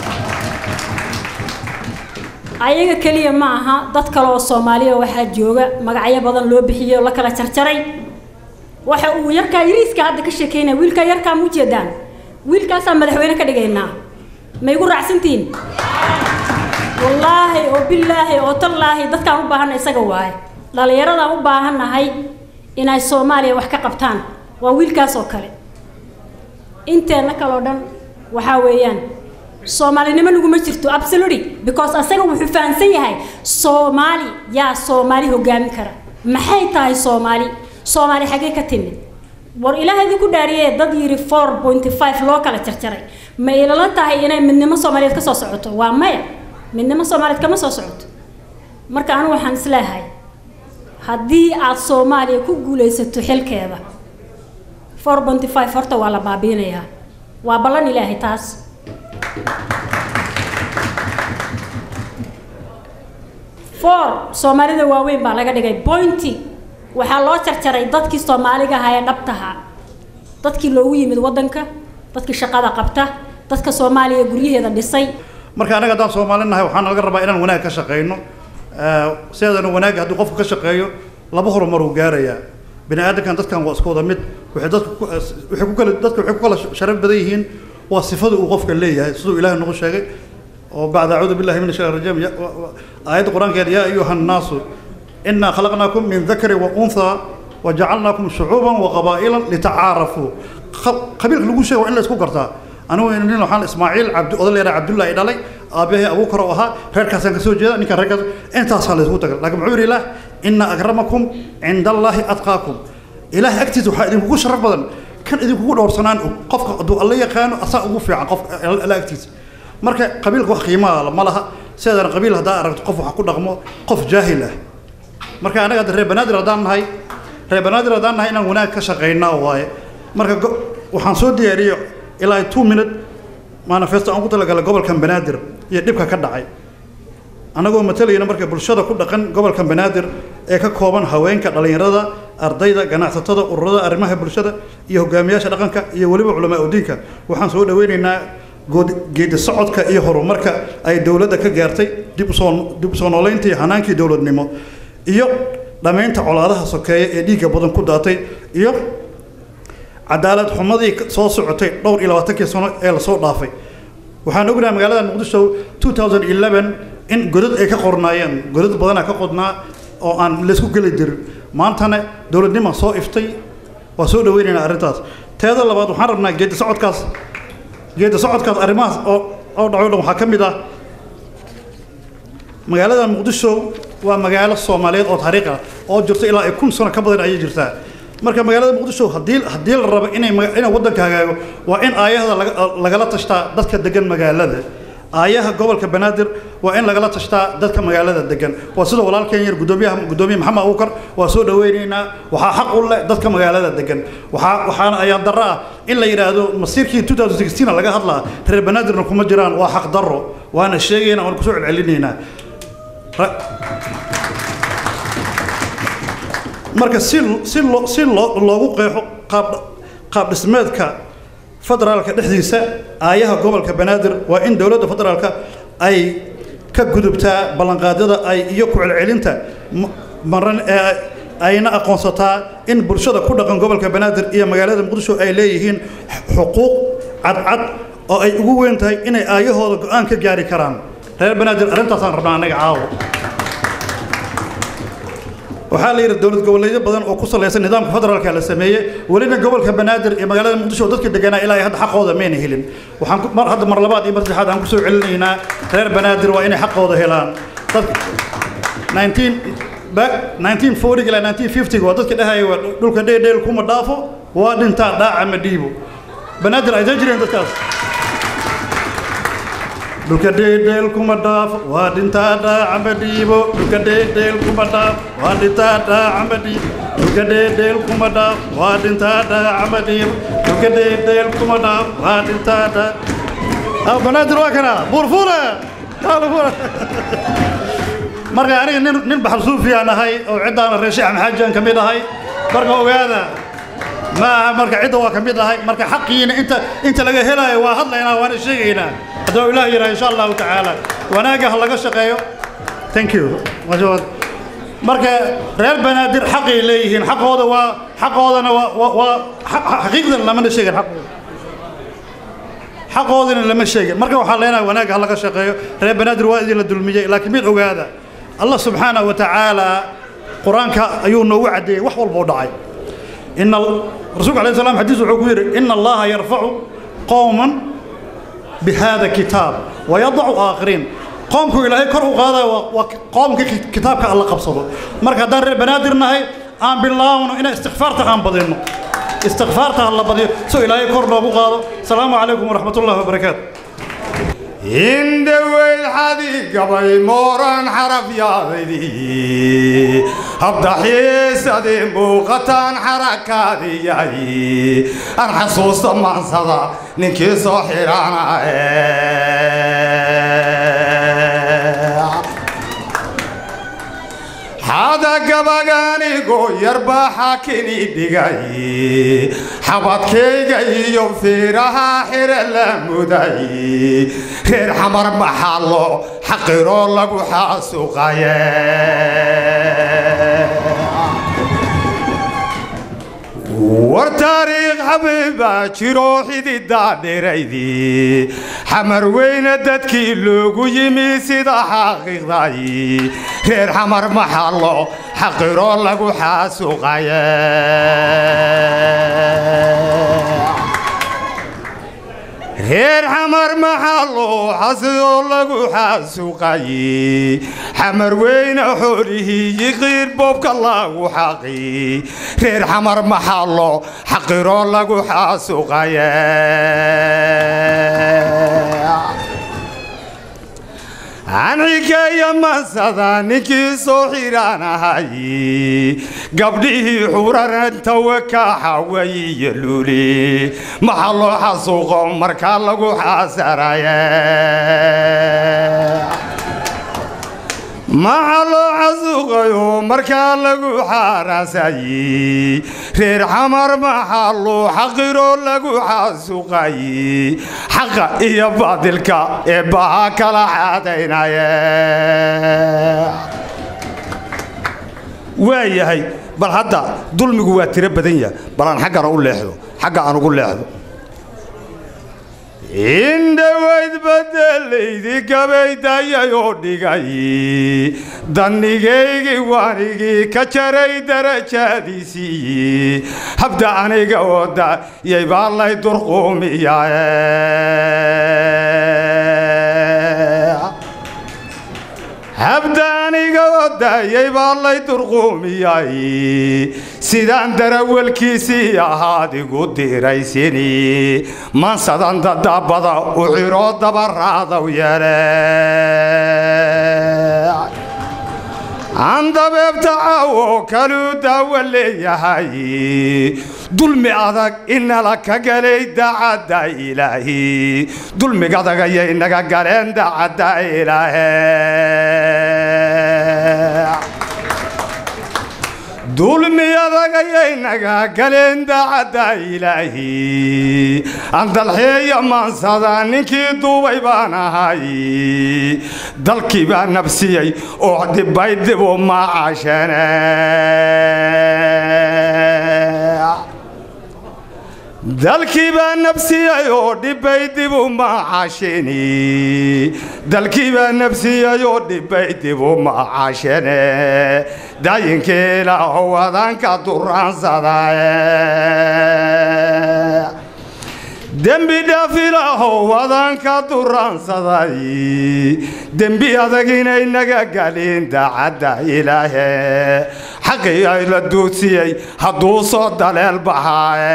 ayaga keliya ma aha dad kale oo soomaaliya waxaa jooga magacyo badan loo bixiyey oo la kala jarjaray waxa uu yarkaa yariiska hadda ka sheekeynaya wiilkaa yarkaa ma ujeedaan wiilkaasaa madaxweyne ka dhigaynaa ma igu raacsantihiin wallaahi oo bilaahi oo tallaahi dadkaan u baahanna isaga waaye dhallinyaradaan u baahannahay inay soomaaliya wax ka qabtaan waa wiilkaas oo kale inteenna kaloo dhan waxaa weeyaan soomaalinimo naguma jirto absolutely because asaga wuxuu fahamsan yahay soomaali yaa soomaali hogaamin kara maxay tahay soomaali soomaali xaggee ka timid war ilaaha idinku dhaariyee dad yiri four point five loo kala jarjaray ma ilala tahay inay midnimo soomaaliyeed ka soo socoto waa maya midnimo soomaaliyeed kama soo socoto marka anigu waxaan isleeyahay haddii aad soomaaliya ku guulaysato xilkeeda four point five horta waa la baabiinayaa waa ballan ilaahay taas four soomaalida waaweyn baa laga dhigay pointy waxaa loo jarjaray dadkii soomaaliga ahaa ee dhabtaha dadkii loogu yimid waddanka dadkii shaqada qabta dadka soomaaliya guryaheeda dhisay marka anaga haddaan soomaali nahay waxaana laga rabaa inaan wanaag ka shaqayno sideedana wanaag haddii qofku ka shaqeeyo laba horumar uu gaarayaa bini aadamkan dadkan waa isku wada mid waxay dadku ku- waxay ku kala dadka waxay ku kala sharaf badan yihiin waa sifada uu qofka leeyahay siduu ilaahay nagu sheegay oo bacda acuudu billahi min ashaytaan rajiim ya- wa- wa- aayadda qur-aankeeda yaa ayuha nnaasu inaa khalaqnaakum min dakari wa unthaa wajacalnaakum shucuuban wa qabaa'ilan litacaarafuu Qa- qabiilka lagu sheego waa in la isku gartaa anigu nin waxaan ismaaciil cabdi oday leeyahay cabdullaahi dhalay aabbahay abuukar oo ahaa reerkaasaan kasoo jeeda ninkan reerkaas intaasaa la isku taga laakiin muxuu yidhi ilaah ina akramakum cinda allaahi atqaakum ilaahay agtiisa waxaa idinkugu sharaf badan kan idinkugu dhowrsanaan og qofka hadduu alla yaqaano asaa ugu fiican qof alla agtiisa marka qabiilka wax qiimaa ma laha sideedana qabiil haddaa aragto qof wax ku dhaqmo qof jaahil ah marka anaga hadda reer banaadir haddaan nahay reer banaadir haddaan nahay inaan wanaag ka shaqaynaa waaye marka go- waxaan soo diyaariyey ilaa two minute manifesto aan ku talagalay gobolkan banaadir iyo dhibka ka dhacay annagoo matalayna marka bulshada ku dhaqan gobolkan banaadir ee ka kooban haweenka dhallinyarada ardayda ganacsatada ururada arrimaha bulshada iyo hogaamiyaasha dhaqanka iyo weliba culamaa udiinka waxaan soo dhaweynaynaa good- geedi socodka iyo horumarka ay dowladda ka gaartay dib usoo dib usoo nooleyntii hanaankii dowladnimo iyo dhammaynta colaadaha sokeeya ee dhiigga badan ku daatay iyo cadaalad xumadii ka- soo socotay dhowr iyo labaatankii sano ee lasoo dhaafay waxaan ognahay magaalada muqdisho 2011 in godad ay ka qornaayeen godad badanaa ka qodnaa oo aan laysku geli jirin maantana dowladnima soo iftay waa soo dhaweynaynaa arrintaas teeda labaad waxaan rabnaa geedi socodkaas geedi socodkaas arrimahaas oo oo dhaco dhan waxaa ka mid ah magaalada muqdisho waa magaalo soomaaliyeed oo taariikh ah oo jirta ilaa ay kun sano ka badan ayay jirtaa marka magaalada muqdisho haddii haddii la rabo inay maga- inay waddanka hagaago waa in aayahda laga- lagala tashtaa dadka degan magaalada aayaha gobolka banaadir waa in lagala tashtaa dadka magaalada degan waa sida walaalkeen yar gudoomiyaha gudoomiye maxamed abuukar waa soo dhaweynaynaa waxaa xaq u leh dadka magaalada degan waxaa waxaana ayaa darro ah in la yidhaahdo masiirkii 2016 laga hadlaa reer banaadirna kuma jiraan waa xaq darro waana sheegaynaa waan kusoo celcelinaynaa Ra- marka si si loo si loo loogu qeexo qaab qaab dhismeedka federaalka dhexdiisa aayaha gobolka banaadir waa in dowladda federaalka ay ka gudubtaa ballanqaadyada ay iyo ku celcelinta ma- maran ee ayna aqoonsataa in bulshada ku dhaqan gobolka banaadir iyo magaalada muqdisho ay leeyihiin xuquuq cadcad oo ay ugu weyn tahay inay aayahooda go'aan ka gaari karaan reer banaadir arrintaasaan rabnaa annaga caawa waxaa la yidhi dowlad goboleedyo badan oo ku salaysan nidaamka federaalka la sameeyey welina gobolka banaadir iyo magaalada muqdisho oo dadka deganaa ilaa ay hadda xaqooda mayna helin waxaan ku- mar hadda mar labaad iyo mar saddexaad aan kusoo celinaynaa reer banaadir waa inay xaqooda helaan dadka 19 back 1940 ilaa 1950 waa dadka dhahaya waa dhulka dheedheel kuma dhaafo waa dhintaa dhaaca ma dhiibo banaadir ay jireen dadkaas dhulka dheedheel kuma dhaafo waa dhintaa dhaaca ma dhiibo dhulka dheedheel kuma dhaafo waa dhintaa dhaaca ma dhiibo dhulka dheedheel kuma dhaafo waa dhintaa dhaaca ma dhiibo dhulka dheedheel kuma dhaafo waa dhintaa dhaaca banaadir waa kana buurfuule buurfuule marka aniga nin nin baxal suufiyaan ahay oo ciddaana reer sheekh maxaajaan ka mid ahay marka ogaada ma aha marka cidda waa ka mid ahay marka xaqiina inta inta laga helayo waa hadlaynaa waana sheegaynaa hadduu ilaah yidhaha insha allahu tacaala wanaagga ha laga shaqeeyo thank you Masha- marka reer banaadir xaqay leeyihiin xaqooda waa xaqoodana waa waa- waa xaq- xaqiiqdan lamana sheegin xaqooda xaqoodina lama sheegin marka waxaa leenahay wanaagga ha laga shaqeeyo reer banaadir waa idin la dulmiyey laakiin mid ogaada allah subxaanahu wa tacaala qur-aanka ayuu noogu caddeeyey wax walba u dhacay إن ال- الرسول عليه السلام حديث وحكير إن الله يرفع قوما بهذا الكتاب ويضع آخرين قومك إلهي كرهوا هذا وقوم كتابك الله قبصده مركز دار بنادر نهي آن بالله إن استغفارته آن بدينه استغفارته الله بدينه سو إلهي كرهوا أبو قاضي السلام عليكم ورحمة الله وبركاته indhaweyd xadiigabay mooran xarafyaadaydii habdaxiisadii muuqataan xarakaadiyay aan xasuusta maansada ninkii soo xidhaanae xada gabaganigo yarbaa xakini dhigay xabadkayga iyo fiiraha xire la muday reer xamar maxallo xaqiroo lagu xaasuqaye war taariikh xabiibaa jiro xididaa dhiraydii xamar weyne dadkii loogu yimi sida xaqiiqday reer xamar maxallo xaqiroo lagu xaasuqaye reer xamar maxallo xasidoo lagu xaasuqaye xamar weyne xoolihii yiqiir boobka lagu xaqi reer xamar maxallo xaqiroo lagu xaasuqaye anxikeeya mansada ninkii soo xidhaanahay gabdhihii xuraranta wakaaxaway iyo luli maxaa loo xasuuqo markaa lagu xaasaraye maxaa loo xasuuqayo markaa lagu xaaraasayey reer xamar maxaa loo xaqiroo lagu xasuuqayey xaqa iyo baadilka ee baha kala xaadaynaye waa yahay bal hadda dulmigu waa tiro badan yahay bal aan xaggana u leexdo xagga aan ugu leexdo indhawayd badelaydi gabaydayayoo dhigay dannigaygii waanigii ka jaray darajaadiisii habda aniga wada yay baa lay durquumiyae habda aniga wadayay baa lay durquumiyay sidaan darawalkiisii ahaad igu diraysini mansadan dadabada u xiroo dabaraadaw yeele aan dabeebta caawo kaluu daawo leeyahay dulmi adag inala ka galay daacadda ilaahi dulmiga adag ayay naga galeen daacadda ilaahe dulmi adag ayay naga galeen daacadda ilaahi andalxeeya maansada ninkii duubay baan ahay dalkii baa nabsiyey oo dhibbay dib u macaashane dalkii baa nabsiyey oo dhibbay dib u macaashini dalkii baa nabsiyey oo dhibbay dib u macaashene dayinkii ilaahow adanka duraansadae dembi dhaaf ilaahow adanka duraansaday dembi adag inay naga galin daacadda ilaahe xaqii ay la duudsiyey hadduu soo daleel baxaae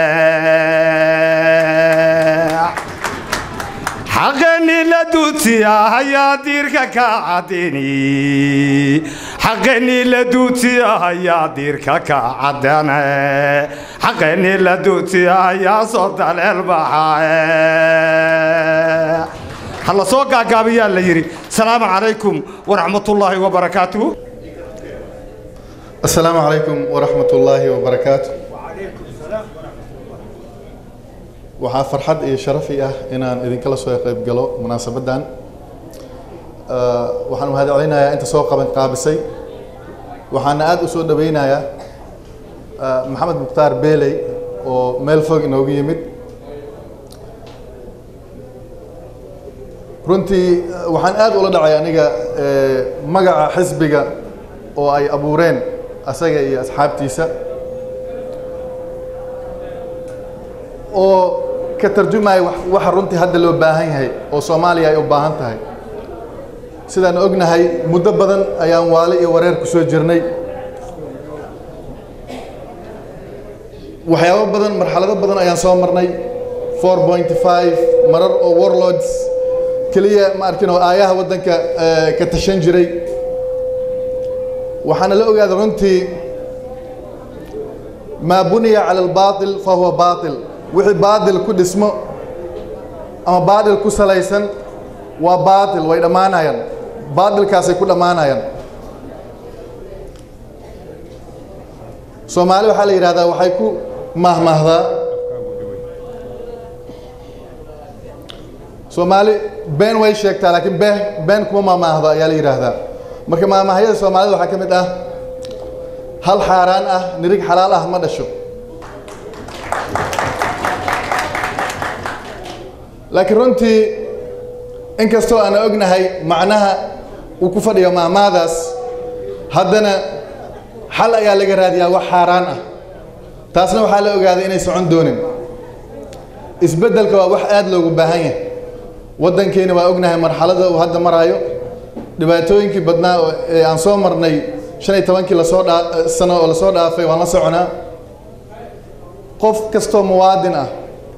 xaqeenii la duudsiyaa hayaa diirka ka cadini xaqeenii la duudsiyaa hayaa diirka ka cadane xaqeenii la duudsiyaa hayaa soo daleel baxaae ha la soo gaagaabiyaa la yidhi salaamu calaykum waraxmatullaahi wabarakaatuhu السلام عليكم ورحمة الله وبركاته waxaa farxad iyo sharafi ah inaan idinkala soo qayb galo munaasabadan waxaan mahadcelinayaa inta soo qaban qaabisay waxaana aad u soo dhaweynayaa maxamed mukhtaar beeley oo meel fog inoogu yimid runtii waxaan aad ula dhacay aniga magaca xisbiga oo ay abuureen asaga iyo asxaabtiisa oo ka tarjumaya waxa runtii hadda loo baahan yahay oo soomaaliya ay u baahan tahay sidaan ognahay muddo badan ayaan waale iyo wareer ku soo jirnay waxyaabo badan marxalado badan ayaan soo marnay four point five marar oo warlords keliya ma arkin oo aayaha waddanka ka tashan jiray waxaana la ogaada runtii maa buniya cala albaatil fa huwa baatil wixii baatil ku dhismo ama baatil ku salaysan waa baatil way dhammaanayaan baatilkaasay ku dhammaanayaan soomaali waxaa la yidhahdaa waxay ku mahmahdaa soomaali been way sheegtaa laakiin been been kuma mahmaahdo ayaa la yidhaahdaa marka maamahyada soomaalida waxaa ka mid ah hal xaaraan ah nirig xalaal ah ma dhasho laakiin runtii inkastoo aana ognahay macnaha uu ku fadhiyo maamaadaas haddana xal ayaa laga raadiyaa wax xaaraan ah taasna waxaa la ogaaday inay socon doonin isbeddelka waa wax aad loogu baahan yahay waddankeena waa ognahay marxalada uu hadda maraayo dhibaatooyinkii badnaa ee aan soo marnay shan iyo tobankii lasoo dhaa sano oo lasoo dhaafay waan la soconaa qof kastoo muwaadin ah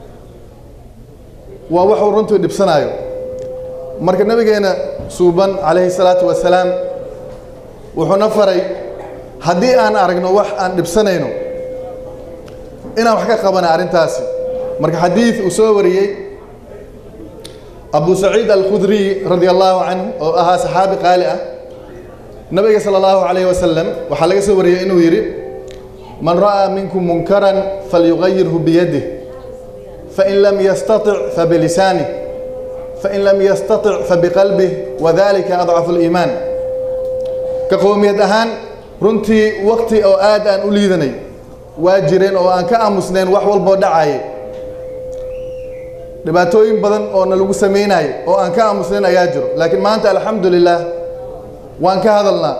waa waxuu runtii dhibsanaayo marka nabigeena suuban calayhi salaatu wasalaam wuxuuna faray haddii aan aragno wax aan dhibsanayno inaan wax ka qabana arrintaasi marka xadiid uu soo wariyey abu saciid alkhudriy radi allahu canhu oo ahaa saxaabi qaali ah nabiga sala allahu calayhi wasalam waxaa laga soo wariyey inuu yidhi man ra'aa minkum munkaran falyugayirhu biyadih fain lam yastatic fabilisanih fain lam yastatic fabiqalbih wadalika adcafu liimaan ka qowmiyad ahaan runtii wakti oo aad aan u liidanay waa jireen oo aan ka aamusnayn wax walboo dhacayay dhibaatooyin badan oo na lagu samaynayo oo aan ka aamusnayn ayaa jiro laakiin maanta alxamdu lilah waan ka hadalnaa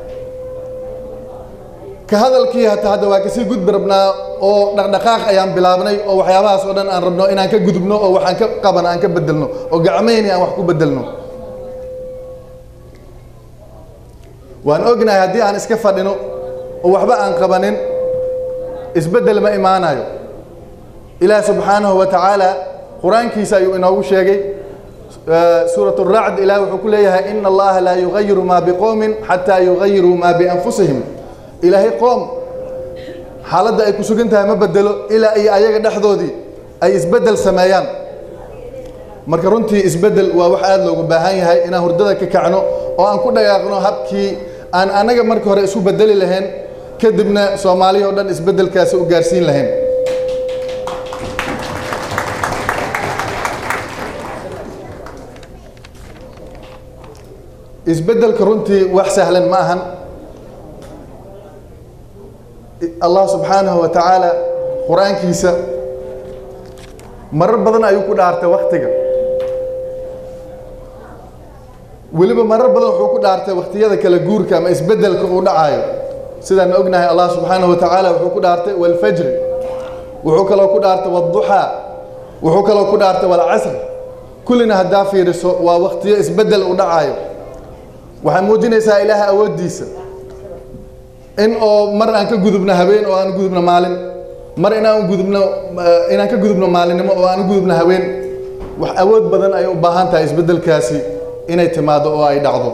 ka hadalkii hata hadda waa kasii gudbi rabnaa oo dhaqdhaqaaq ayaan bilaabnay oo waxyaabahaas oo dhan aan rabno inaan ka gudubno oo waxaan ka qaban aan ka bedelno oo gacmayni aan wax ku bedelno waan ognahay haddii aan iska fadhino oo waxba aan qabanin isbeddel ma imaanayo ilaah subxaanahu wa tacaala qur-aankiisa ayuu inoogu sheegay suurat racd ilaah wuxuu ku leeyahay ina allaha laa yugayiru maa biqowmin xataa yugayiruu maa bianfusihim ilaahay qoom xaaladda ay ku sugan tahay ma bedelo ilaa iyo ayaga dhexdoodii ay isbeddel sameeyaan marka runtii isbeddel waa wax aada loogu baahan yahay inaan hurdada ka kacno oo aan ku dhaqaaqno habkii aan annaga marka hore isu bedeli lahayn kadibna soomaaliya oo dhan isbeddelkaasi u gaarsiin lahayn isbeddelka runtii wax sahlan ma ahan allah subxaanahu wa tacaala qur-aankiisa marar badan ayuu ku dhaartay waktiga weliba marar badan wuxuu ku dhaartay wakhtiyada kala guurka ama isbeddelka uu dhacaayo sidaan ognahay allah subxaanahu wa tacaala wuxuu ku dhaartay walfajri wuxuu kaloo ku dhaartay wadduxaa wuxuu kaloo ku dhaartay walcasr kullina haddaa fiiriso waa wakhtiyo isbeddel u dhacaayo waxay muujinaysaa ilaaha awooddiisa in oo mar aan ka gudubno habeen oo aan gudubno maalin mar inaan gudubno inaan ka gudubno maalinimo oo aan gudubno habeen wax awood badan ay u baahan tahay isbeddelkaasi inay timaado oo ay dhacdo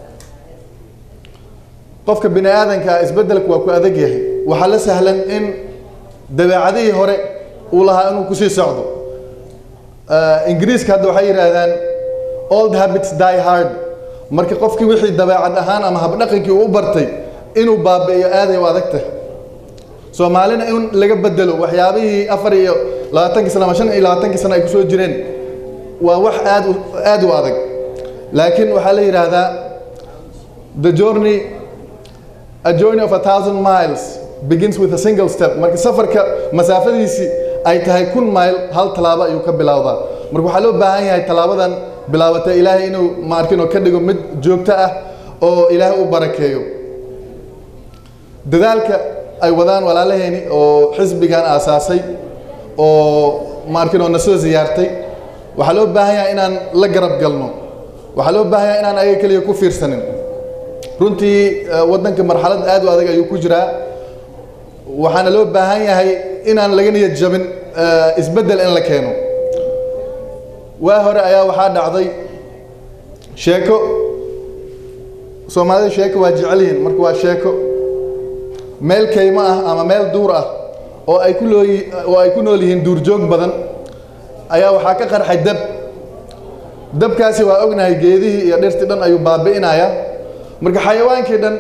qofka bini aadanka isbeddelku waa ku adag yahay waxaa la sahlan in dabeecadihii hore uu lahaa inuu kusii socdo ingiriiska hadda waxay yidhaahdaan old habits die hard marka qofkii wixii dabeecad ahaan ama habdhaqankii uu u bartay inuu baabi'iyo aaday u adag tahay soomaalina in laga bedelo waxyaabihii afar iyo labaatankii sana ama shan iyo labaatankii sana ay kusoo jireen waa wax aad u aad u adag laakiin waxaa la yidhaahdaa the journey a journey of a thousand miles begins with a single step marka safarka masaafadiisii ay tahay kun mile hal tallaabo ayuu ka bilowdaa marka waxaa loo baahan yahay tallaabadan bilaabatay ilaahay inuu maarkinoo ka dhigo mid joogto ah oo ilaahay u barakeeyo dadaalka ay wadaan walaalaheeni oo xisbigan aasaasay oo maarkinoo na soo ziyaartay waxaa loo baahan yahay inaan la garab galno waxaa loo baahan yahay inaan ayaga keliya ku fiirsanin runtii waddanka marxalad aad u adag ayuu ku jiraa waxaana loo baahan yahay inaan laga niyad jabin isbeddel in la keeno waa hore ayaa waxaa dhacday sheeko soomaalida sheeko waa jecel yihiin marka waa sheeko meel kaymo ah ama meel duur ah oo ay ku looyi oo ay ku nool yihiin duurjoog badan ayaa waxaa ka qarxay dab dabkaasi waa ognahay geedihii iyo dhirtii dhan ayuu baabi'inaya marka xayawaankii dhan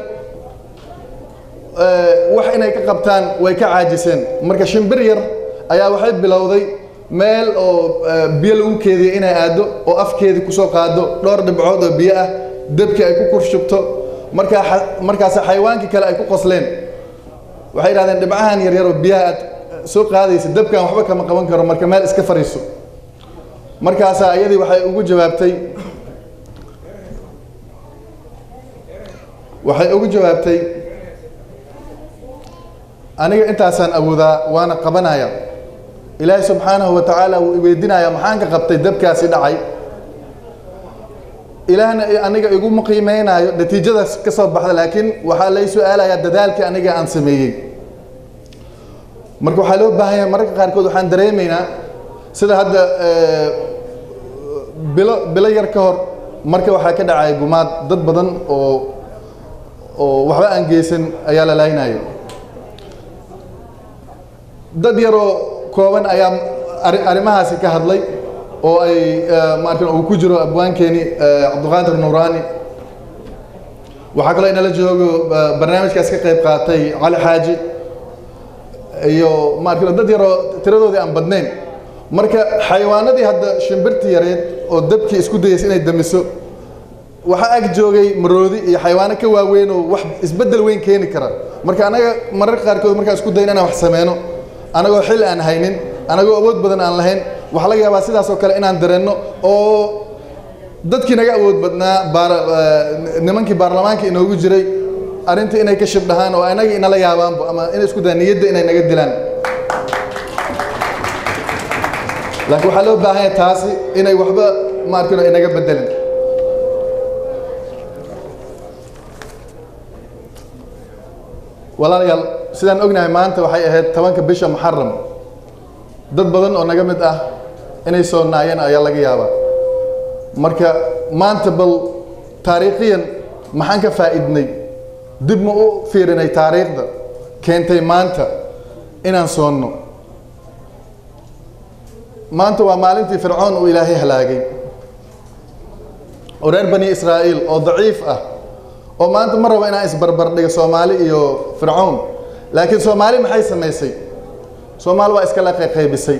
wax inay ka qabtaan way ka caajiseen marka shimbir yar ayaa waxay bilowday meel oo biyo lagu keediyay inay aado oo afkeedii kusoo qaado dhowr dhibcood oo biyo ah debkii ay ku kurshubto markaa markaas xayawaankii kale ay ku qosleen waxay yidhahdeen dhibcahan yaryar oo biyaha aad soo qaadaysa debkan waxba kama qaban karo marka meel iska fariiso markaasaa iyadii waxay ugu jawaabtay waxay ugu jawaabtay aniga intaasaan awoodaa waana qabanaya ilaahay subxaanahu wa tacaala wuu iweydinaya maxaan ka qabtay dabkaasi dhacay ilaahna aniga iguma qiimeynaayo natiijadaas ka soo baxda laakiin waxaa lay su-aalayaa dadaalkii aniga aan sameeyey marka waxaa loo baahan yahay mararka qaarkood waxaan dareemaynaa sida hadda bilo bilo yar ka hor marka waxaa ka dhacaya gumaad dad badan oo oo waxba aan geysan ayaa la laaynayo dad yaroo kooban ayaa arrimahaasi ka hadlay oo ay maarkan uu ku jiro abwaankeeni cabdiqaadir nuuraani waxaa kaloo inala joogo ba- barnaamijkaas ka qayb qaatay cali xaaji iyo maarka dad yaroo tiradoodii aan badnayn marka xayawaanadii hadda shimbirtii yareed oo dabkii isku dayeysay inay damiso waxaa ag joogay maroodi iyo xayawaano ka waaweyn oo wax isbeddel weyn keeni kara marka anaga mararka qaarkood markaan isku dayin inaan wax sameyno anagoo xil aan haynin anagoo awood badan aan lahayn waxaa laga yaabaa sidaas oo kale inaan dareenno oo dadkii naga awood badnaa baar- eh, nimankii baarlamaanka inoogu jiray arrintii inay ka shibdhahaan oo anaga inala yaabaanba ama inay isku dayaan niyadda inay naga dilaan laakiin waxaa loo baahan yahay taasi inay waxba ma arkino inaga bedelin walaalayaal sidaan ognahay maanta waxay ahayd tobanka bisha muxaram dad badan oo naga mid ah inay soo naayeen ayaa laga yaabaa marka maanta bal taariikhiyan maxaan ka faa'iidnay dib ma u fiirinay taariikhda keentay maanta inaan soonno maanta waa maalintii fircoon uu ilaahay halaagay oo reer bani israa'iil oo daciif ah oo maanta ma rabo inaan isbarbar dhigo soomaali iyo fircoon laakiin soomaali maxay samaysay soomaali waa iskala qaybisay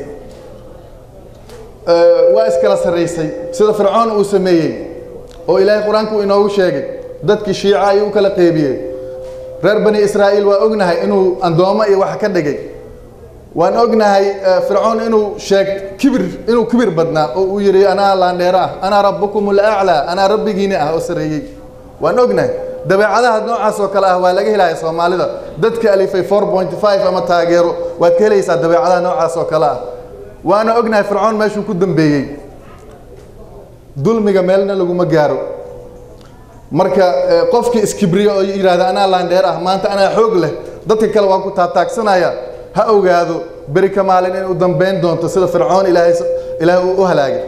waa iskala sarraysay sida fircoon uu sameeyey oo ilaahay qur-aanka uu inoogu sheegay dadkii shiica ayuu u kala qeybiyey reer bani israa'iil waa ognahay inuu andoomo iyo wax ka dhigay waan ognahay fircoon inuu sheeg kibir inuu kibir badnaa oo uu yidhi anaa laandheero ah anaa rabbukum alaclaa anaa rabbigiini ah oo sareeyey waan ognahay dabeecadaha noocaas oo kale ah waa laga helaya soomaalida dadka alifay 4.5 ama taageero waad ka helaysaa dabeecadaha noocaas oo kale ah waana ognahay fircoon meeshuu ku dambeeyey dulmiga meelna laguma gaaro marka qofkii iskibriyo oo yidhaahda anaa laandheer ah maanta anaa xoog leh dadka kale waan ku taataagsanaya ha ogaado beri ka maalin in u dambayn doonto sida fircoon ilaahay ilaahay uu u halaagay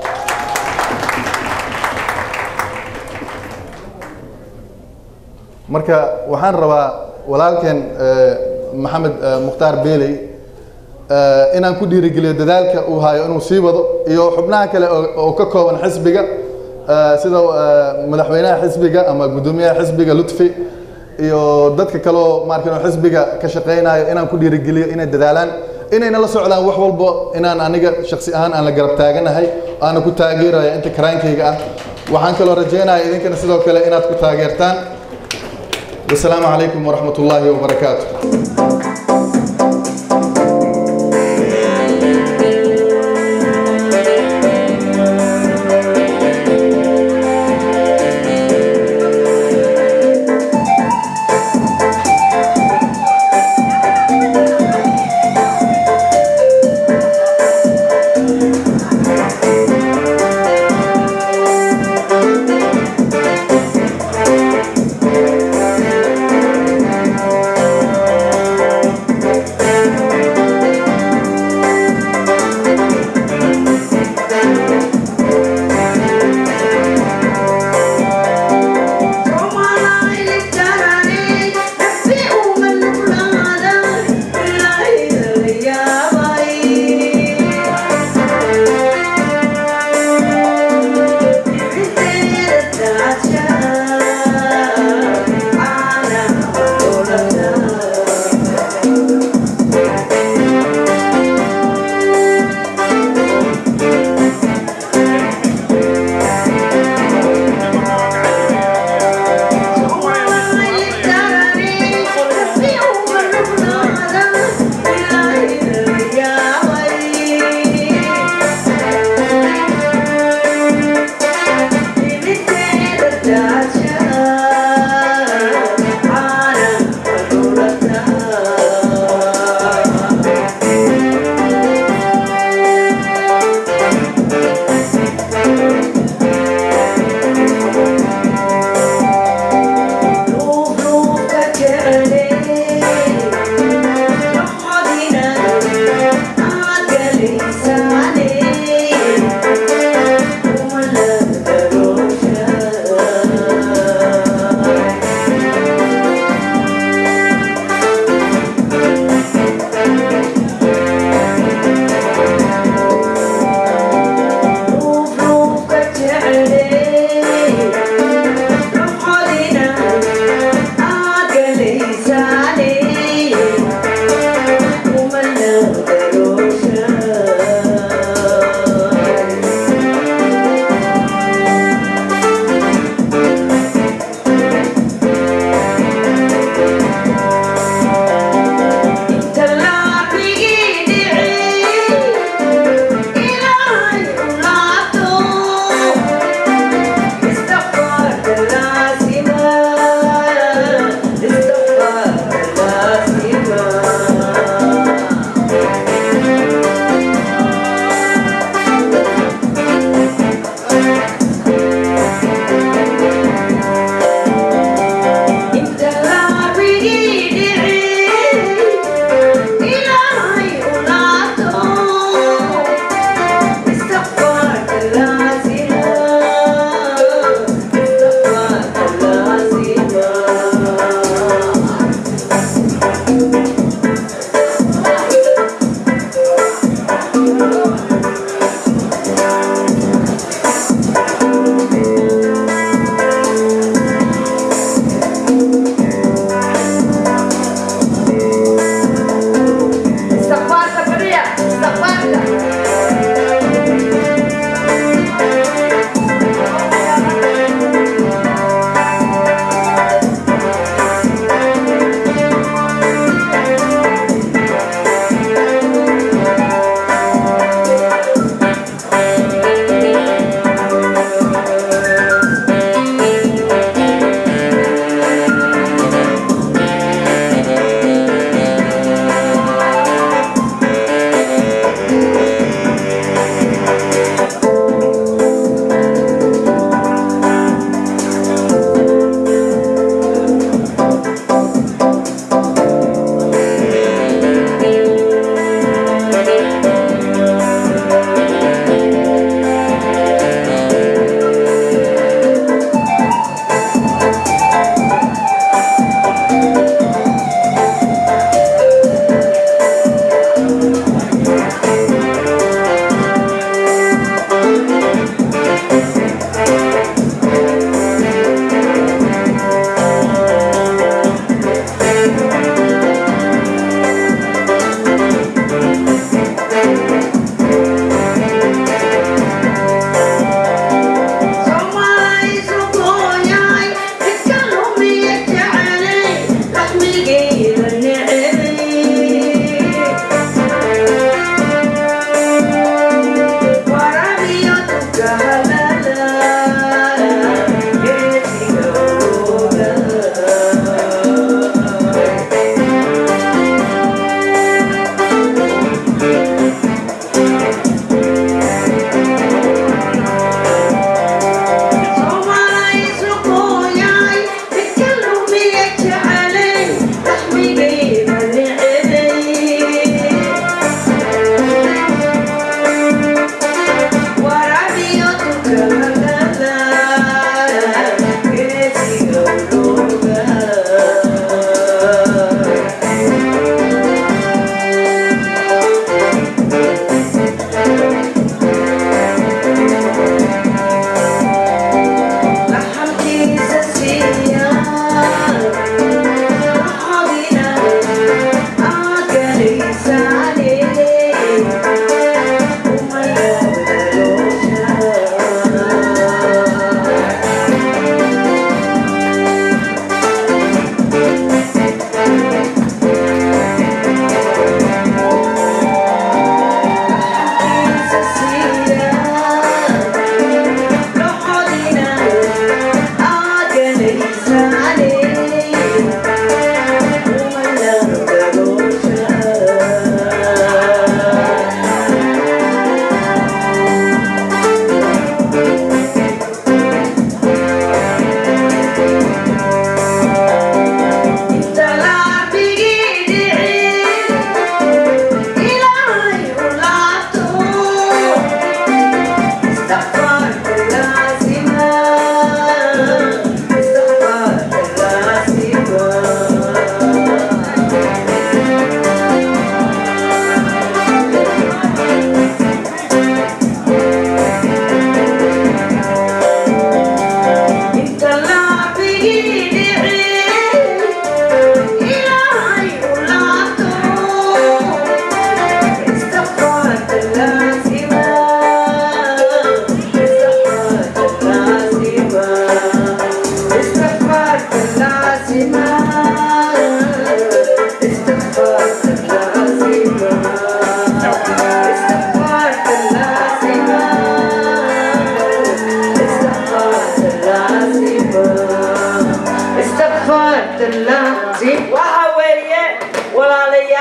marka waxaan rabaa walaalkeen maxamed mukhtaar beeley inaan ku dhiirigeliyo dadaalka uu hayo inuu sii wado iyo xubnaha kale oo ka kooban xisbiga sida madaxweynaha xisbiga ama guddoomiyaha xisbiga lutfi iyo dadka kaloo maarkin xisbiga ka shaqaynayo inaan ku dhiirigeliyo inay dadaalaan inayna la socdaan wax walbo inaan aniga shaksi ahaan aan la garab taaganahay aana ku taageeraya inta karaankayga ah waxaan kaloo rajeynaya idinkana sidoo kale inaad ku taageertaan wasalaamu calaykum waraxmat ullaahi wabarakaatu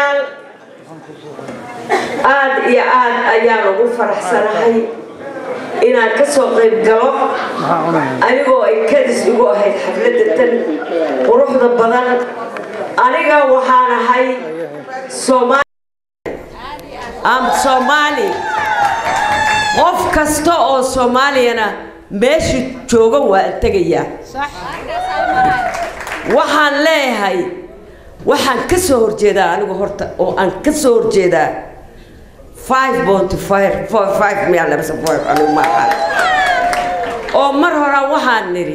walaalayaal aad iyo aad ayaan ugu faraxsanahay inaan ka soo qayb galo anigoo ay kadis igu ahayd xafladda tan quruxda badan aniga waxaan ahay soomaali am soomaali qof kasta oo soomaaliyana meesha jooga waa tegayaa waxaan leeyahay waxaan ka soo horjeedaa anigu horta oo aan ka soo horjeedaa five point five four five miya labasa four anigu ma aqaan oo mar hore waxaan nidhi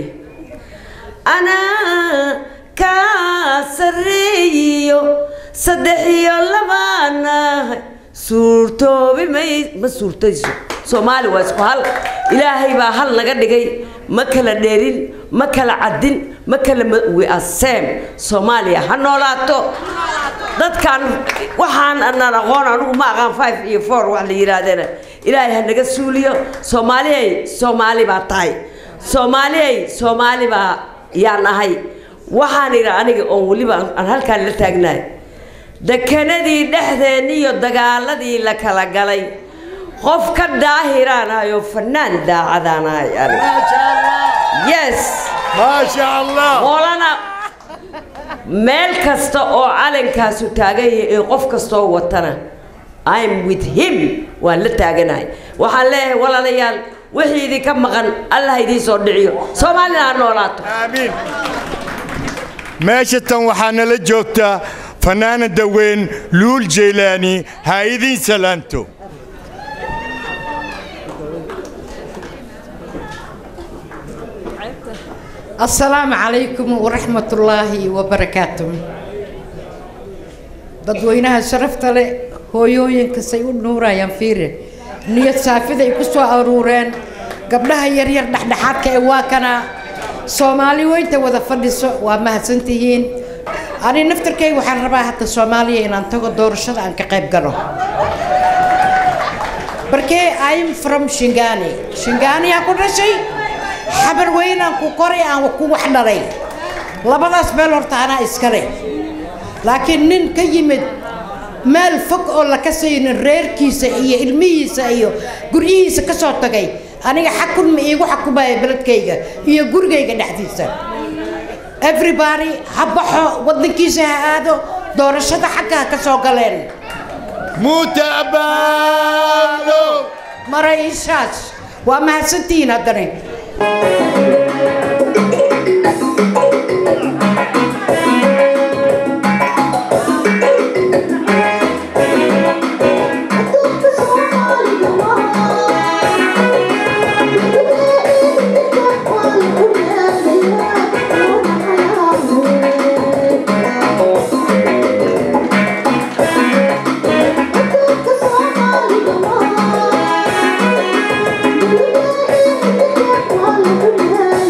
anaa kaa sarreeyiyo saddex iyo labaanahay suurtoobi may ma suurtayso soomaali waa isku hal ilaahay baa hal naga dhigay ma kala dheerin ma kala caddin ma kala we are same soomaaliya ha noolaato dadkan waxaan anaan aqoon anigu ma aqaan five iyo four wax la yidhaahdana ilaahay ha naga suuliyo soomaaliyay soomaali baa tahay soomaaliyay soomaali baa yaan ahay waxaan idhi aniga oon weliba aan halkaan la taagnahay dekanadii dhexdeenniyo dagaaladii la kala galay qof ka daahiraan ahayo fanaan daacadaan ahay aniga yes maasha allah qolana meel kasta oo calankaasu taagan yahay ee qof kastoo watana I'm with him waan la taaganahay waxaan leeyahay walaalayaal wixii idinka maqan allah idiin soo dhiciyo soomaalina ha noolaato aamiin meesha tan waxaa nala joogta fanaanada weyn luul jeylaani ha idiin salaanto السلام عليكم ورحمة الله وبركاته dadweynaha sharafta leh hooyooyinka say u nuurayaan fiire niyad saafida ay ku soo aruureen gabdhaha yaryar dhexdhexaadka ee waa kana soomaali weynta wada fadhiso waa mahadsantihiin ani naftarkay waxaan rabaa hadda soomaaliya inaan tago doorashada aan ka qayb galo barkee im from shingani shingani aan ku dhashay xabar weynaan ku koray aan ku wax dhalay labadaas meel horta anaa iskale laakiin nin ka yimid meel fog oo la kasaynin reerkiisa iyo ilmihiisa iyo guryihiisa ka soo tagay aniga xakun ma iigu xakumaya beledkayga iyo gurigayga dhexdiisa everybody ha baxo waddankiisa ha aado doorashada xagga ha ka soo galeen mutabaalo maray ishaas waa mahadsantihiin haddana Thank you.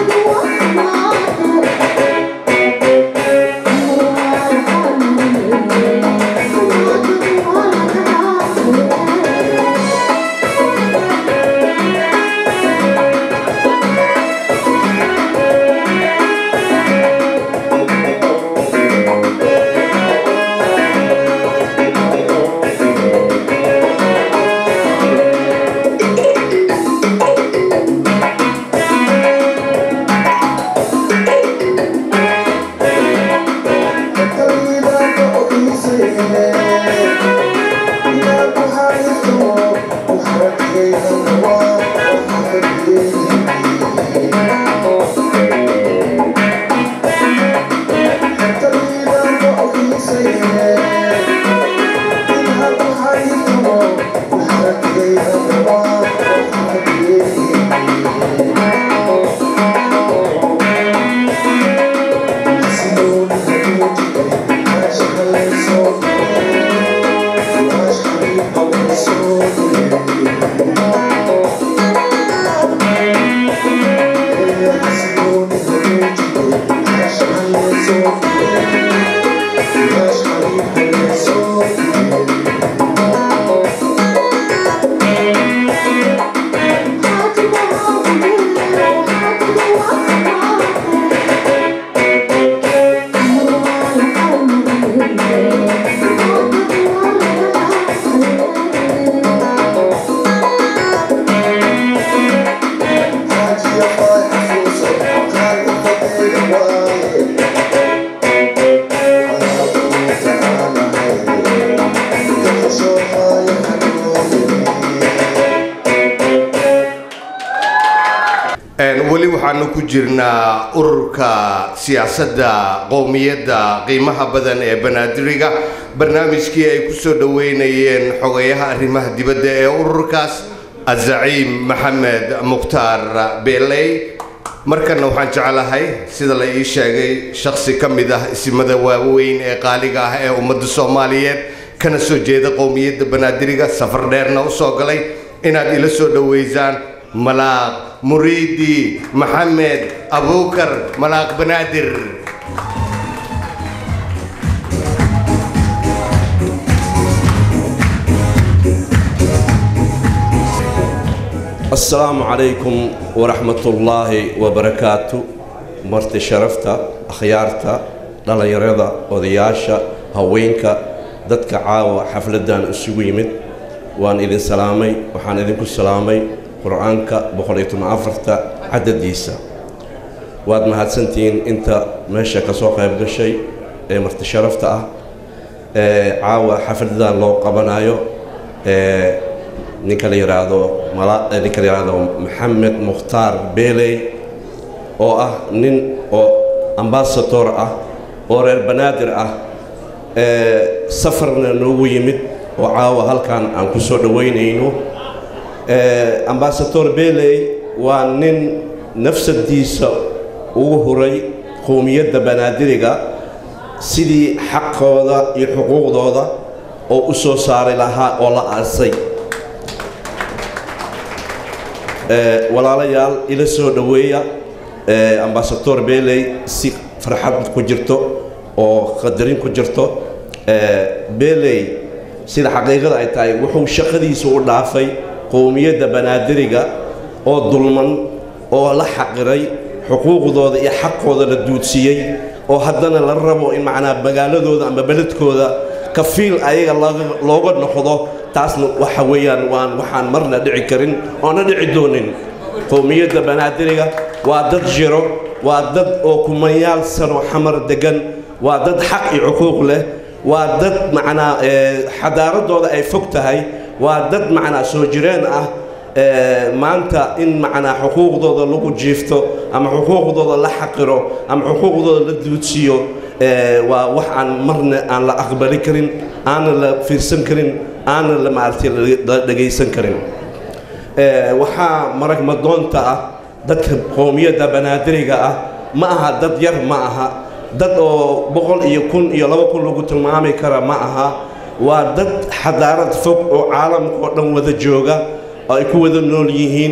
weli waxaanu ku jirnaa ururka siyaasadda qowmiyadda qiimaha badan ee banaadiriga barnaamijkii ay ku soo dhoweynayeen xogayaha arrimaha dibadda ee ururkaas azaciim maxamed mukhtaar beeley markana waxaan jeclahay sida la ii sheegay shakhsi ka mid ah isimada waaweyn ee qaaliga ah ee ummadda soomaaliyeed kana soo jeeda qowmiyadda banaadiriga safar dheerna u soo galay inaad ila soo dhoweysaan malaaq muriidi maxamed abuukar malaaq banaadir السلام عليكم ورحمة الله وبركاته مرتي شرفتا أخيارتا dhalinyarada odayaasha haweenka dadka caawa xafladan isugu yimid waan idin salaamay waxaan idinku salaamay qur-aanka boqol iyo toban afarta cadadiisa waad mahadsantihiin inta meesha ka soo qayb gashay ee marti sharafta ah ee caawa xafladan loo qabanayo ee ninka la yidhaahdo mala ninka la yidhaahdo maxamed mukhtaar beeley oo ah nin oo ambasador ah oo reer banaadir ah ee safarna noogu yimid oo caawa halkan aan ku soo dhoweynayno ambasador beeley waa nin nafsadiisa ugu huray qowmiyadda banaadiriga sidii xaqooda iyo xuquuqdooda oo u soo saari lahaa oo la aasay walaalayaal ila soo dhoweeya ambasador beeley si farxad ku jirto oo qadarin ku jirto beeley sida xaqiiqada ay tahay wuxuu shaqadiisa u dhaafay qowmiyadda banaadiriga oo dulman oo la xaqiray xuquuqdooda iyo xaqooda la duudsiiyey oo haddana la rabo in macnaa magaaladooda ama beledkooda kafiil ayaga looga noqdo taasna waxa weeyaan waan waxaan marna dhici karin oona dhici doonin qowmiyadda banaadiriga waa dad jiro waa dad oo kumanyaal sano xamar degan waa dad xaq iyo xuquuq leh waa dad macnaa xadaaradooda ay fog tahay waa dad macnaa soo jireen ah maanta in macnaa xuquuqdooda lagu jiifto ama xuquuqdooda la xaqiro ama xuquuqdooda la duudsiiyo waa wax aan marna aan la aqbali karin aanan la fiirsan karin aanan la maaragtay la dhegaysan karin waxaa marag madoonta ah dadka qowmiyadda banaadiriga ah ma aha dad yar ma aha dad oo boqol iyo kun iyo laba kun lagu tilmaami kara ma aha waa dad xadaarad fog oo caalamka oo dhan wada jooga oo ay ku wada nool yihiin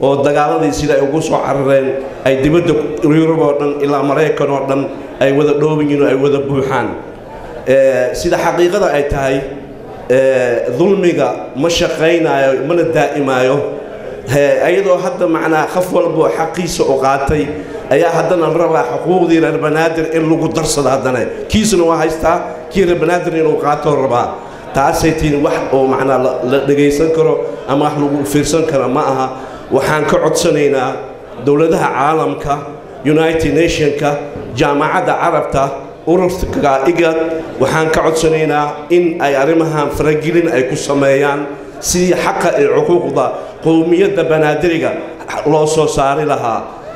oo dagaaladii sida ay ugu soo carareen ay dibadda yurub oo dhan ilaa maraykan oo dhan ay wada dhooban yihiin oo ay wada buuxaan Eh, sida xaqiiqada ay tahay eh, dulmiga ma shaqaynayo mana daa'imaayo He- ayadoo hadda macnaa qof walbo xaqiisa u qaatay ayaa haddana la rabaa xuquuqdii reer banaadir in lagu darsado haddana kiisuna waa haystaa kii reer banaadir inuu qaatoo rabaa taasay tihin wax oo macnaa la- la dhegaysan karo ama wax lagu fiirsan karo ma aha waxaan ka codsanaynaa dowladaha caalamka united nationka jaamacadda carabta ururka igad waxaan ka codsanaynaa in ay arrimahan faragelin ay ku sameeyaan sidii xaqa ee xuquuqda qowmiyadda banaadiriga loo soo saari lahaa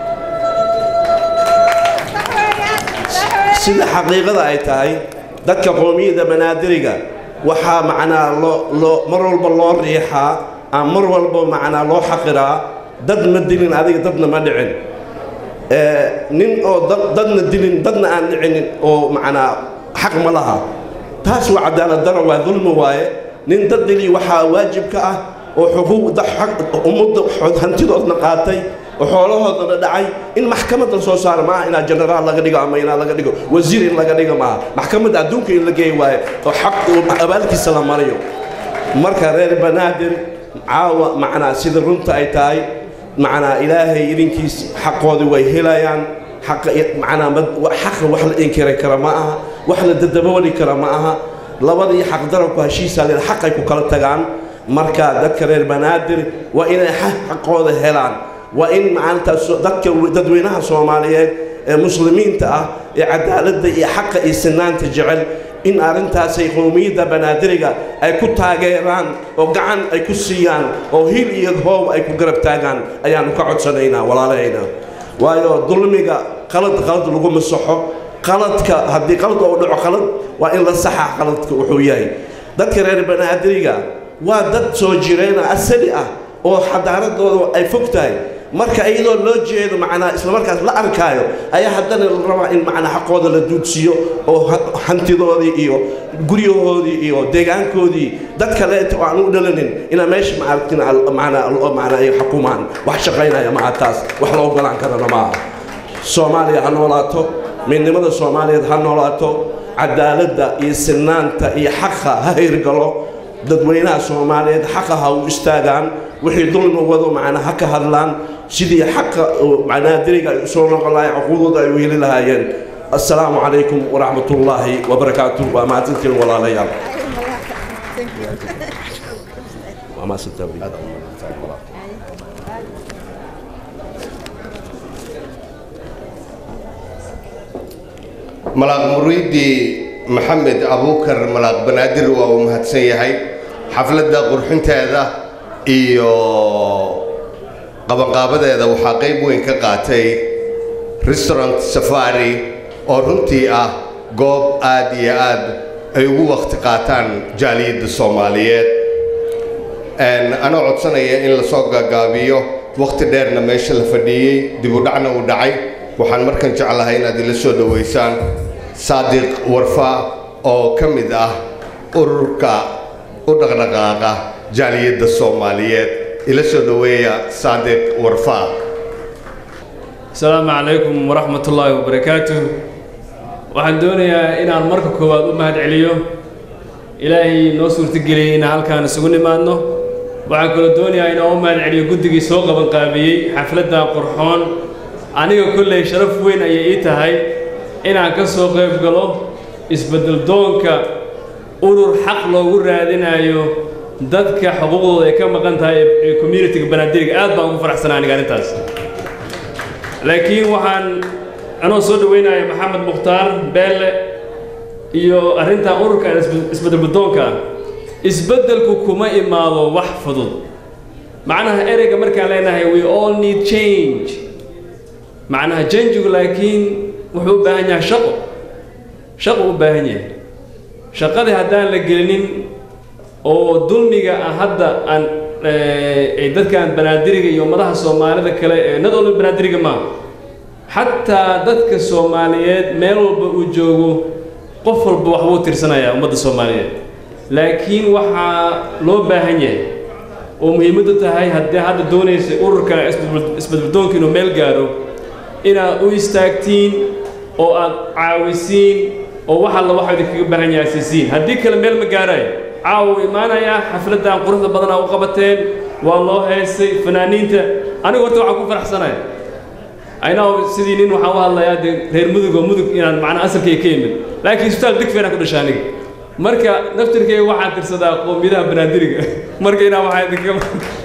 sida xaqiiqada ay tahay dadka qowmiyadda banaadiriga waxaa macnaa loo loo mar walba loo riixaa ama mar walba macnaa loo xaqiraa dad ma dilin adiga dadna ma dhicin Eh, nin oo dad- dadna dilin dadna aan dhicinin oo macnaa xaq ma laha taas waa cadaalad daro waa dulmi waaye nin dad dili waxaa waajib ka ah oo xuquuqda xaq- ummadda xo- hantidoodna qaatay oo xoolahoodana dhacay in maxkamadda soo saara maaha inaa jenaraal laga dhigo ama inaa laga dhigo wasiir in laga dhigo maaha maxkamadda adduunka in la geey waaye oo xaq oo abaalkiisa la mariyo marka reer banaadir caawa macnaa sida runta ay tahay macnaa ilaahay idinkiis xaqoodii way helayaan xaqa macnaa mad- wa- xaqa wax la inkiri kara ma aha wax la dadabooli kara ma aha labadii xaq darabku heshiisaa leen xaqay ku kala tagaan marka dadka reer banaadir waa inay xa- xaqooda helaan waa in macalintaas dadka dadweynaha soomaaliyeed ee muslimiinta ah ee cadaaladda iyo xaqa iyo sinaanta jecel in arrintaasay qowmiyadda banaadiriga ay ku taageeraan oo gacan ay ku siiyaan oo hil iyo hoob ay ku garab taagaan ayaanu ka codsanaynaa walaalahayna waayo dulmiga qalad qalad lagu masaxo qaladka haddii qalad uu dhaco qalad waa in la saxa qaladka wuxuu yahay dadka reer banaadiriga waa dad soo jireena asali ah oo xadaaradooda ay fog tahay marka iyadoo loo jeedo macnaa islamarkaas la arkaayo ayaa haddana la rabaa in macnaa xaqooda la duudsiiyo oo ha- hantidoodii iyo guryahoodii iyo deegaankoodii dad kaleeta oo aan u dhalanin inaa meesha maaragtin macnaa macnaa ay xukumaan wax shaqaynaya maha taas wax la ogolaan karana maaha soomaaliya ha noolaato midnimada soomaaliyeed ha noolaato cadaaladda iyo sinaanta iyo xaqa ha hirgalo dadweynaha soomaaliyeed xaqa ha u istaagaan wixii dulmi wado macnaa ha ka hadlaan sidii xaqa oo banaadiriga ay usoo noqon lahayen xuquuqdooda ay u heli lahaayeen assalaamu calaykum waraxmat ullaahi wabarakaatu waa mahadsantiin walaalayaal waa mahadsantaa malaaq muriidi maxamed abuukar malaaq banaadir waa uu mahadsan yahay xafladda qurxinteeda iyo qabanqaabadeeda waxaa qayb weyn ka qaatay restaurant safari oo runtii ah goob aad iyo aad ay ugu wakhti qaataan jaaliyadda soomaaliyeed Een, anoo codsanaya in lasoo gaagaabiyo wakhti dheerna meesha la fadhiyey dib u dhacna uu dhacay waxaan markan jeclahay inaad ila soo dhoweysaan saadiq warfa oo ka mid ah ururka u dhaqdhaqaaqa jaaliyadda soomaaliyeed ila soo dhoweeya saadiq warfa asalaamu calaykum waraxmat ullaahi wabarakaatuh waxaan doonayaa inaan marka koowaad u mahad celiyo ilaahay noo suurtageliyey inaan halkaan isugu nimaadno waxaan kaloo doonayaa inaan u mahad celiyo guddigii soo qabanqaabiyey xafladda qurxoon aniga kolley sharaf weyn ayay ii tahay inaan ka soo qayb galo isbeddel doonka urur xaq loogu raadinayo dadka xuquuqdooda ay ka maqan tahay ee- ee communitiga banaadiriga aad baan ugu faraxsanaa aniga arrintaas laakiin waxaan anoo soo dhaweynaya maxamed mukhtaar beelle iyo arrintan ururka isbe- isbeddel guddoonka ah isbeddelku kuma imaado wax fudud macnaha ereyga markaan leenahay we all need change macnaha changigu laakiin wuxuu u baahan yahay shaqo shaqo u baahan yahay shaqadii haddaan la gelinin oo dulmiga ah hadda aan eh, ay dadkan banaadiriga iyo ummadaha soomaalida kale ee nad olba banaadiriga maaha xataa dadka soomaaliyeed meel walba uu joogo qof walba waxbuu tirsanayaa ummadda soomaaliyeed laakiin waxaa loo baahan yahay oo muhiimaddu tahay haddii hadda doonaysa ururka isbadbad- isbadbadoonka inuu meel gaaro inaad u istaagtiin oo aad caawisiin oo wax alla waxa idinkaga baahan yahay siisiin haddii kale meel ma gaarayo caawa wuu imaanayaa xafladdan quruxda badan aa u qabateen waa loo heesay fanaaniinta anigu horta waxaan ku faraxsanaya aynaw sidii nin waxaan u hadlayaa dee reer mudug oo mudug inaan macnaa asalkayga ka imid laakiin isbitaal digfeena ku dhashay aniga marka naftirkayga waxaan tirsadaa qoomiyadaha banaadiriga marka inaa waxaa idinkaga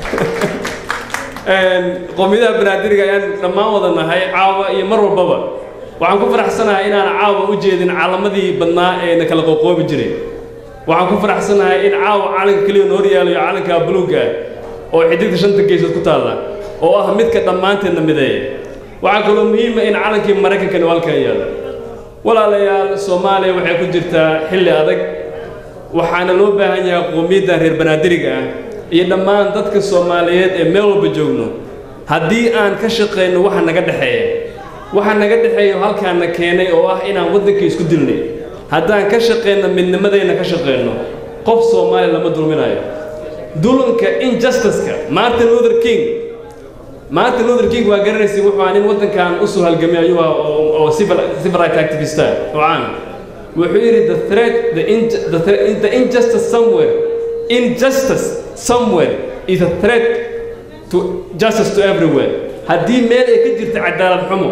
Een, qoomiyadaha banaadiriga ayaan dhammaan wada nahay caawa iyo mar walbaba waxaan ku faraxsanahay inaan caawa u jeedin calamadii badnaa ee na kala qoqoobi jiray waxaan ku faraxsanahay in caawa calanka keliya noor yaalayo calanka buluugga ah oo xidigta shanta geesood ku taalla oo ah midka dhammaanteedna mideeya waxaa kaloo muhiima in calankii maraykankani uu halkan yaalo walaalayaal soomaaliya waxay ku jirtaa xilli adag waxaana loo baahan yahay qoomiyadda reer banaadiriga ah iyo dhammaan dadka soomaaliyeed ee meel walba joogno haddii aan ka shaqayno waxa naga dhexeeya waxa naga dhexeeya oo halkaana keenay oo ah inaan waddanka isku dilnay haddaan ka shaqayno midnimadayna ka shaqayno qof soomaaliya lama dulminayo dulanka injustice-ka martin luther king martin luther king waa garanaysay wuxuu ahaa nin waddankan u soo halgamay ayuu ahaa oo oo civil civil right activist ah oo caan ah. wuxuu yidhi the threat the, in, the, threat, the injustice somewhere injustice somewhere is a threat to justice to everywhere haddii meel ay ka jirta cadaalad xumo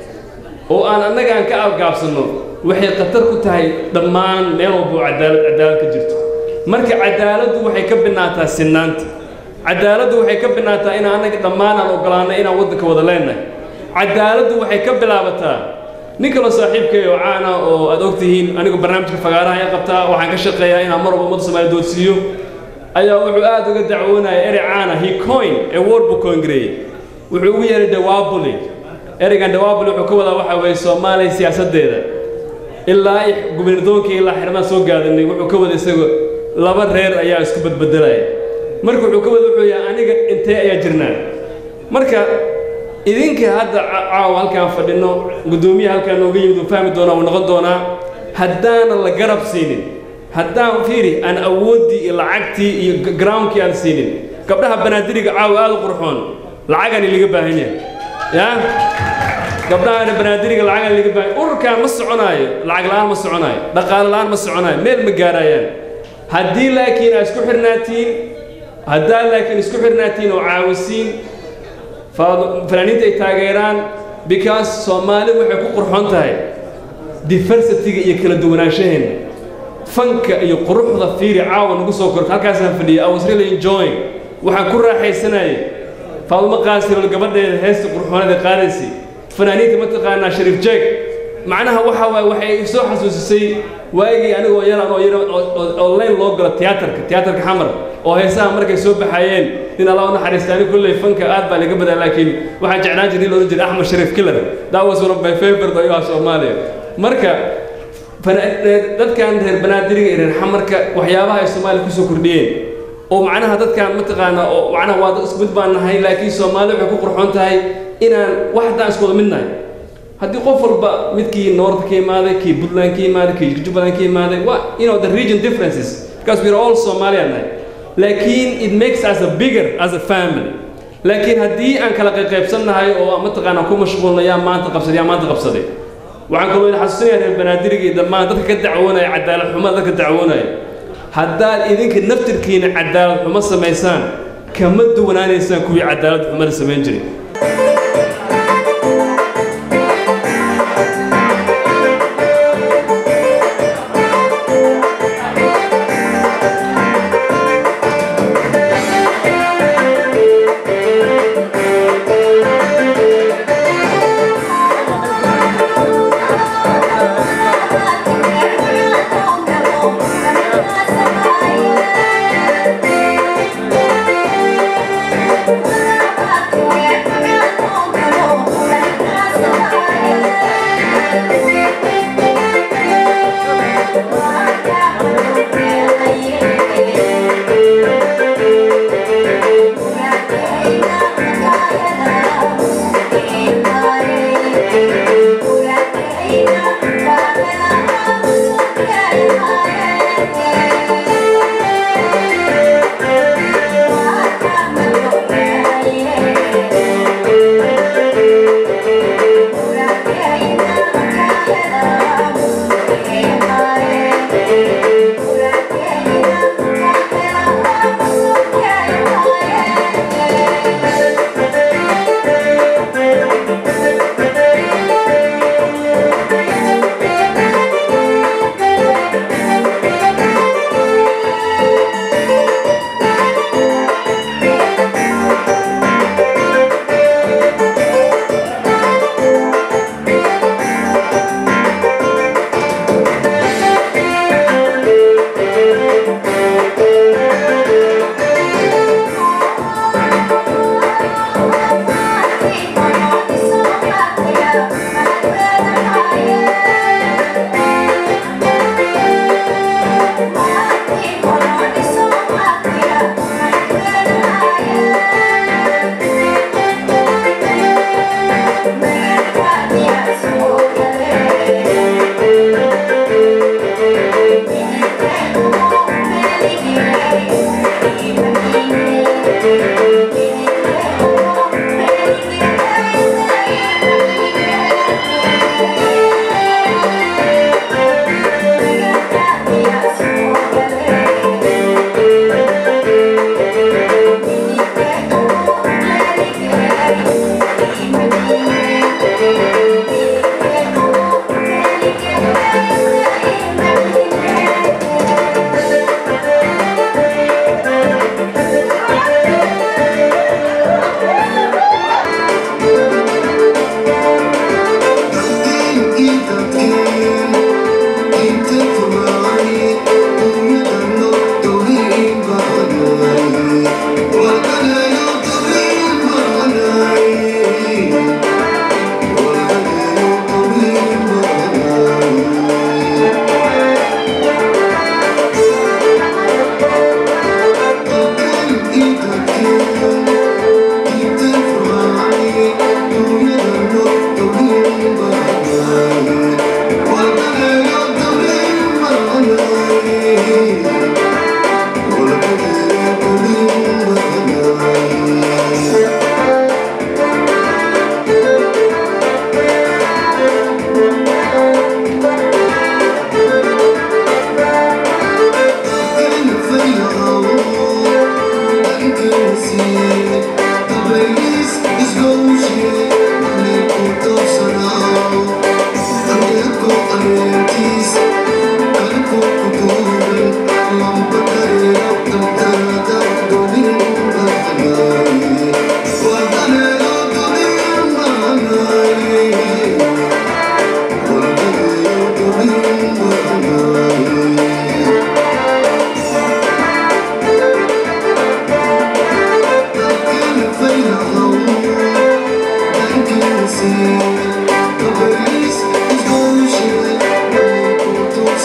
oo aan annaga aan ka algaabsanno waxay khatar ku tahay dhammaan meel walba oo cadaalad cadaalad ka jirto marka cadaaladdu waxay ka binaataa sinaanta cadaaladdu waxay ka binaataa in annaga dhammaan aan ogolaanay inaan waddanka wada leenahay cadaaladdu waxay ka bilaabataa nin kaloo saaxiibkay oo caan ah oo aad ogtihiin anigu barnaamijka fagaaraha ayaa qabtaa waxaan ka shaqeeyaa inaan mar walba ummadda soomaaliya doodsiiyo ayaa wuxuu aad uga dacwoonaya erey caana he coin ee word buu koongareeyey wuxuu ugu yeeray dawabuli ereygan dawabuli wuxuu ka wadaa waxa weeye soomaaliya siyaasaddeeda ilaa i gubernadoonkii ilaa xirmaan soo gaadanay wuxuu ka wada isagu laba reer ayaa isku badbedelaya marka wuxuu ka wada wuxuu yahay aniga intee ayaa jirnaa marka idinka hadda ca- caawa halkaan fadhino guddoomiyaha halkaan nooga yimid uu fahmi doonaa uu noqon doonaa haddaanan la garab siinin haddaan fiiri aan awooddii iyo lacagtii iyo g- groundkii aan siinin gabdhaha banaadiriga caawa aad u qurxoon lacagaan ilaga baahan yahay yaa gabdhaha banaadiriga lacagaan ilaga baahan ururkaan ma soconaayo lacag la'aan ma soconaayo dhaqaale la'aan ma soconaayo meel ma gaarayaan haddii laakiin aad isku xirnaatiin haddaa laakiin isku xirnaatiin oo caawisiin fa- fanaaniinta ay taageeraan because soomaali waxay ku qurxoon tahay diversityga iyo kala duwanaanshaheena fanka iyo quruxda fiiri caawa nagu soo korta halkaasaan fadhiyay I was really enjoying waxaan ku raaxaysanayay faadumo qaasirol gabadheeda heesta qurxooneed ee qaadaysay fanaaniinta mataqaanaa shariif jeeg macnaha waxa waaye waxay i soo xasuusisay waagii anigoo yaraan oo yar oo leen loo galo tiyaatarka tiyaatarka xamar oo heesaha markay soo baxayeen nin alla u naxariista anigu kolley fanka aad baa laga badaa laakiin waxaan jeclaan jiray in la odhan jiray axmed shariif killer that was one of my favorite ayuu ah soomaaliya marka fana- reer- dadkan reer banaadiriga iyo reer xamarka waxyaabaha ay soomaaliya kusoo kordhiyeen oo macnaha dadkan mataqaanaa oo macnaha waa dad isku mid baan nahay laakiin soomaali waxay ku qurxoon tahay inaan wax haddaan isku wada mid nahay haddii qof walba midkii north ka imaaday kii puntland ka imaaday kii jubbaland ka imaaday waa you know the region differences because we're all Somalian nahay laakiin it makes us a bigger as a family laakiin haddii aan kala qaybsannahay oo mataqaanaa ku mashquulna yaa maanta qabsaday yaa maanta qabsaday waxaan kaloo idin xasuusinaya reer banaadiriga iyo dhammaan dadka ka dacwoonaya cadaalad xumada dadka dacwoonaya haddaad idinka naftirkiina cadaalad xumo samaysaan kama duwanaanaysaan kuwii cadaalad xumada samayn jiray Yeah.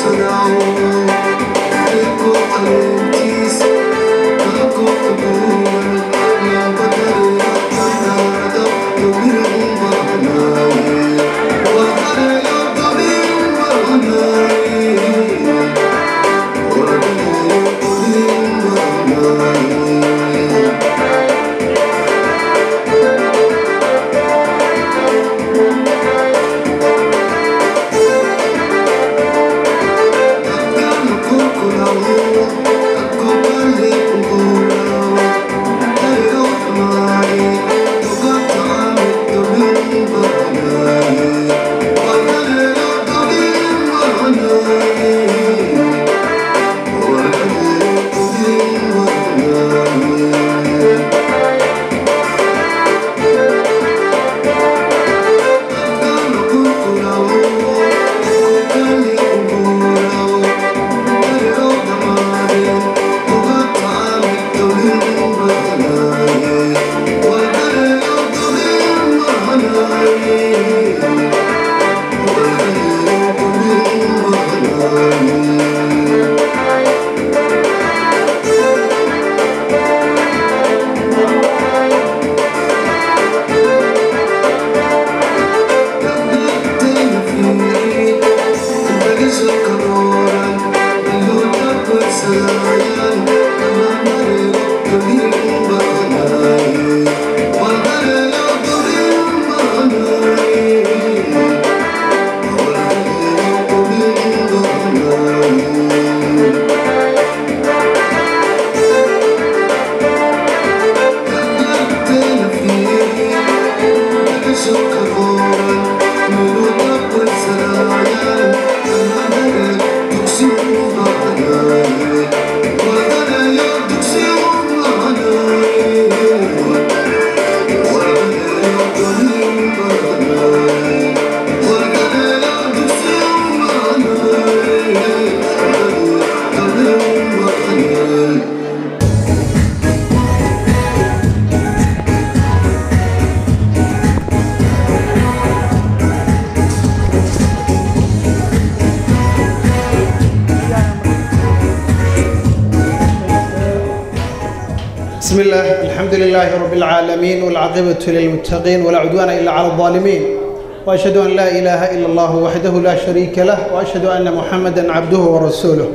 بسم الله الحمد لله رب العالمين والعاقبة للمتقين ولا عدوان إلا على الظالمين وأشهد أن لا إله إلا الله وحده لا شريك له وأشهد أن محمدا عبده ورسوله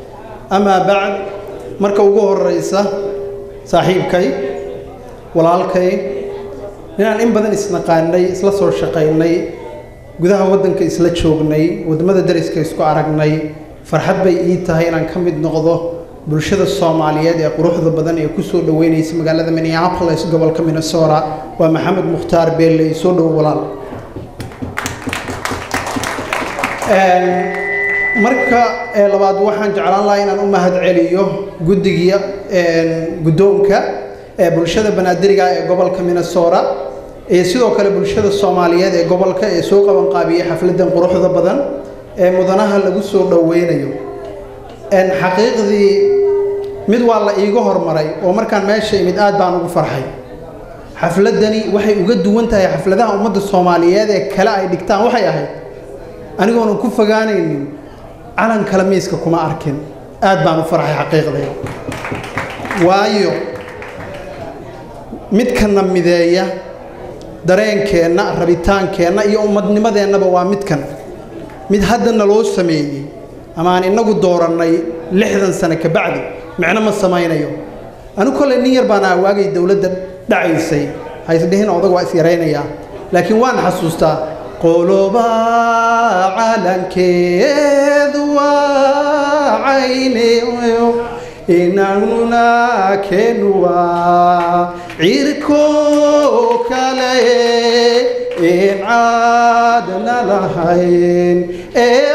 أما بعد marka ugu horeysa saaxiibkay walaalkay inaan in badan isnaqaanay isla soo shaqaynay gudaha waddanka isla joognay wadamada dariska isku aragnay farxad bay ii tahay inaan ka mid noqdo bulshada soomaaliyeed ee quruxda badan ee kusoo dhaweynaysa magaalada minneapolis gobolka minnesota waa maxamed mukhtaar beelle soo dhowo walaal marka ee labaad waxaan jeclaan lahaa inaan u mahad celiyo guddiga guddoonka ee bulshada banaadiriga ee gobolka minnesota iyo sidoo kale bulshada soomaaliyeed ee gobolka ee soo qabanqaabiyey xafladan quruxda badan ee mudanaha lagu soo dhoweynayo xaqiiqdii mid waa la iiga hormaray oo markaan meesha imid aad baan ugu farxay xafladani waxay uga duwan tahay xafladaha ummadda soomaaliyeed ee kale ay dhigtaan waxay ahayd anigoonan ku fogaanaynin calan kale miiska kuma arkin aad baan u farxay xaqiiqdii waayo midkana mideeya dareenkeenna rabitaankeenna iyo ummadnimadeennaba waa midkan mid hadda naloo sameeyey ama aan inagu doorannay lixdan sano ka bacdi micno ma samaynayo anigu kolley nin yar baan awaagay dowladda dhacaysay haysdhihin odag waa is yaraynayaa laakiin waan xasuustaa qoloba calankeedu waa cayneyo inaguna keenu waa cirko kale in caadna lahayn ee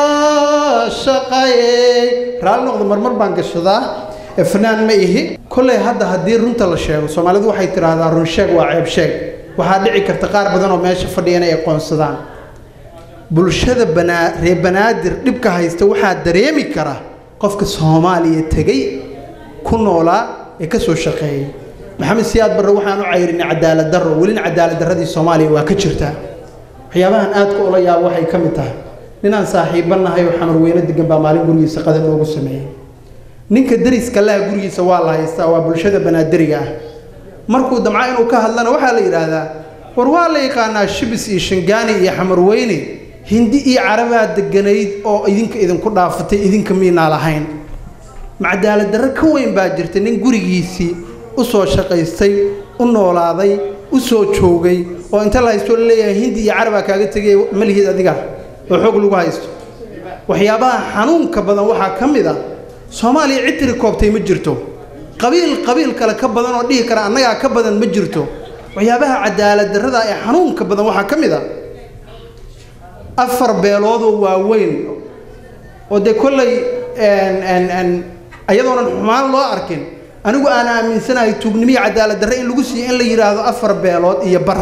caashaqay raalli noqda marmar baan gashadaa fanaan ma ihi kolley hadda haddii runta la sheego soomaalidu waxay tidhaahdaa run sheeg waa ceeb sheeg waxaa dhici karta qaar badan oo meesha fadhiya inay aqoonsadaan bulshada banaa reer banaadir dhibka haysta waxaa dareemi kara qofka soomaaliya tegey ku noolaa ee ka soo shaqeeyay maxamed siyaad barre waxaan u cayrinay cadaalad darro welina cadaalad darradii soomaaliya waa ka jirtaa waxyaabahan aadka ula yaabo waxay ka mid tahay ninaan saaxiiba nahay oo xamar weyne degan baa maalin gurigiisa qadar loogu sameeyey ninka dariska laha gurigiisa waa la haystaa waa bulshada banaadiriga ah markuu damca inuu ka hadlana waxaa la yidhaahdaa war waa la yaqaanaa shibis iyo shingaani iyo xamarweyne hindi iyo carabaa deganayd oo idinka idinku dhaafatay idinka miinaa lahayn macdaalad darro ka weyn baa jirta nin gurigiisii u soo shaqaystay u noolaaday u soo joogay oo inta la haysto laleeyahay hindi iyo carabaa kaaga tegay malihid adiga oo xoog lagu haysto waxyaabaha xanuunka badan waxaa ka mid a soomaaliya cid tiri koobtay ma jirto qabiil qabiil kale ka badan oo dhihi kara annagaa ka badan ma jirto waxyaabaha cadaalad darrada ee xanuunka badan waxaa ka mid a afar beeloodoo waaweyn oo dee kolley ayadoonan xumaan loo arkin anigu aan aaminsanahay tuugnimiya cadaalad darre in lagu siiyo in la yidhaahdo afar beelood iyo bar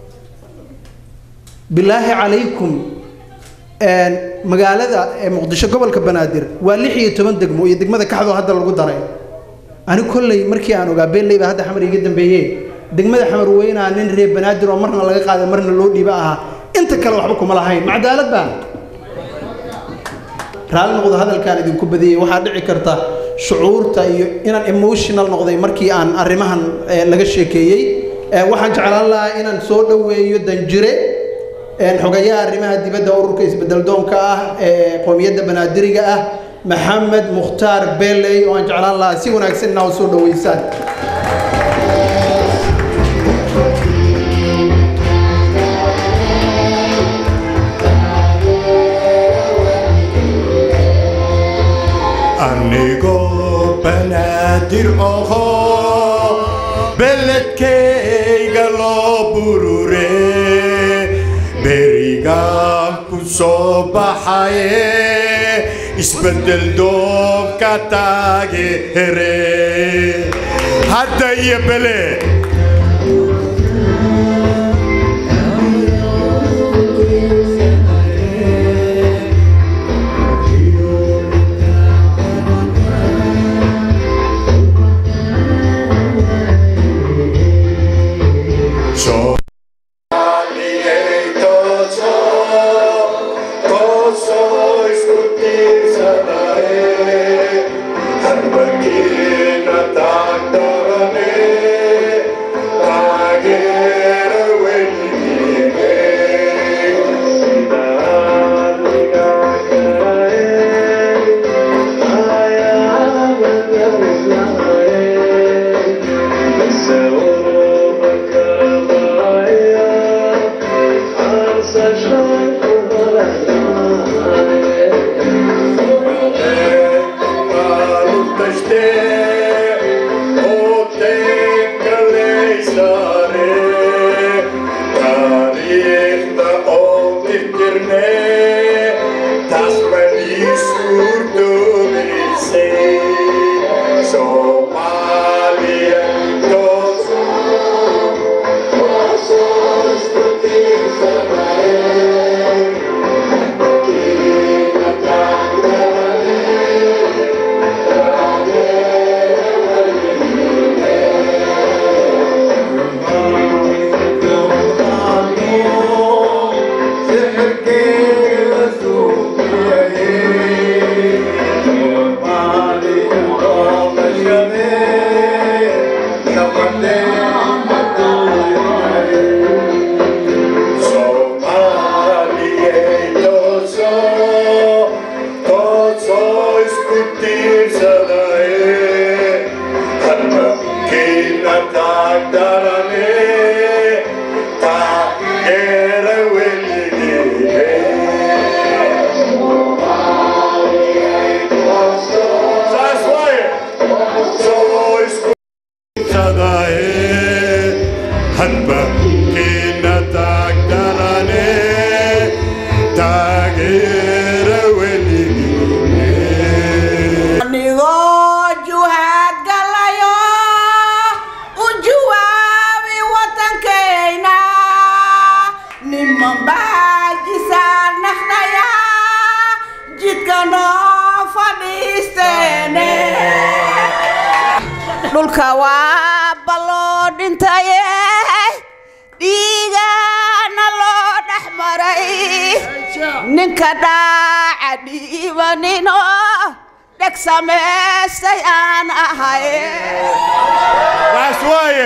bilaahi calaykum magaalada ee muqdisho gobolka banaadir waa lix iyo toban degmo iyo degmada kaxdoo hadda lagu daray ani kolley markii aan ogaa beelley baa hadda xamar iga dambeeye degmada xamar weynaa nin reer banaadir oo marna laga qaaday marna loo dhiiba ahaa inta kale waxba kuma lahayn ma cadaalad baa raalli noqdo hadalkaan idinku badiyey waxaa dhici karta shucuurta iyo inaan emotional noqday markii aan arrimahan laga sheekeeyey waxaan jeclaan lahaa inaan soo dhoweeyo danjire xogayaha arrimaha dibadda ururka isbedeldoonka ah ee qowmiyadda banaadiriga ah maxamed mukhtaar beley oo aan jeclaan lahaa si wanaagsan inaa u soo dhoweysaan anigoo banaadir oho beledkayga loo burure berigaan ku soo baxaye isbeddel doobka taageere hadda iyo bele So anigoo juhaad galayo u jawaabi watankayna niman baajisaan naqdaya jidka noo fadhiisteene dhulka waa balloo dhintaye dhiigana loo dhex maray ninka dhaaca dhiibanino dheg samaystay aan ahay Waas waaye.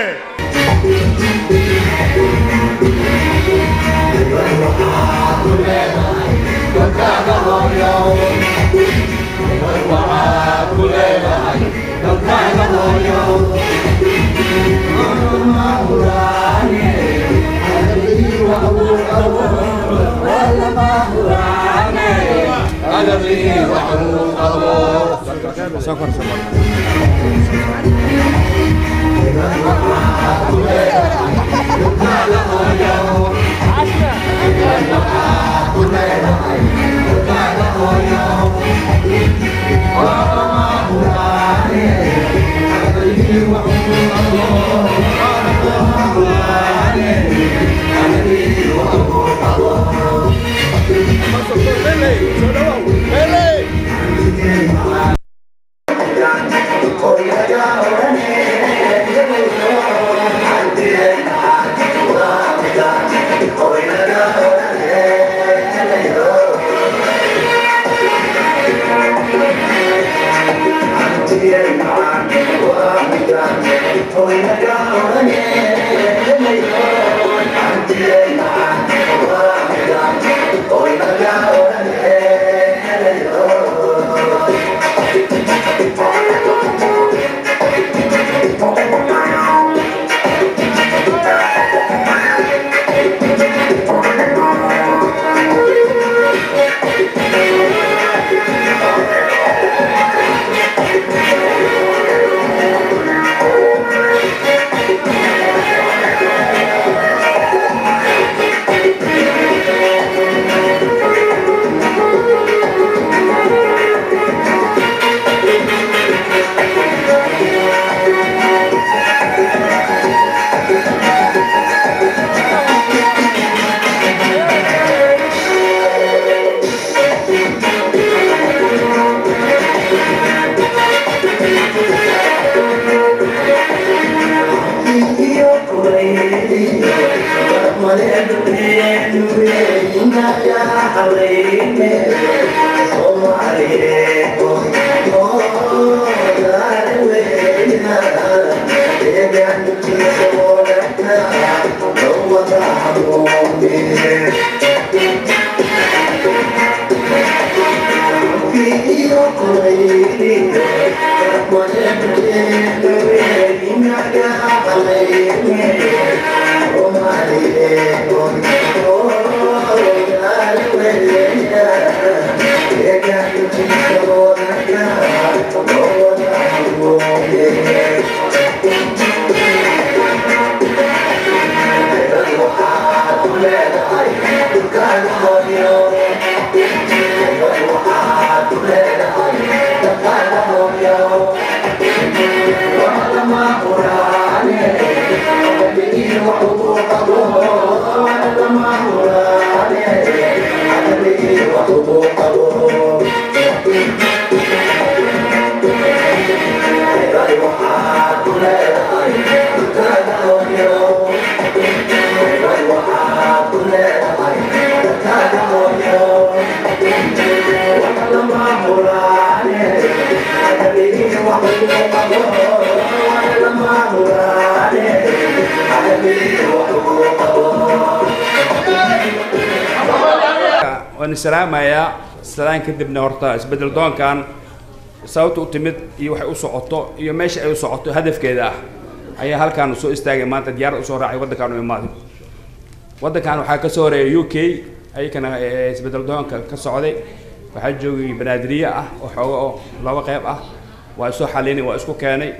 waan salaamayaa salaan kadibna horta isbedel doonkan sababta u timid iyo waxay u socoto iyo meesha ay u socoto hadafkeeda ah ayaa halkaan soo istaagay maanta diyaarad usoo raacay waddankaan u imaaday waddankan waxaa ka soo horeeya u k ayakana eh, isbedel doonka ka socday waxaa joogay banaadiriye ah oo xooga oo laba qayb ah waa isoo xalinay waa isku keenay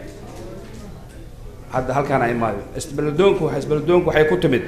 hadda halkaan ay imaaday isbedel doonku isbedel doonku waxay ku timid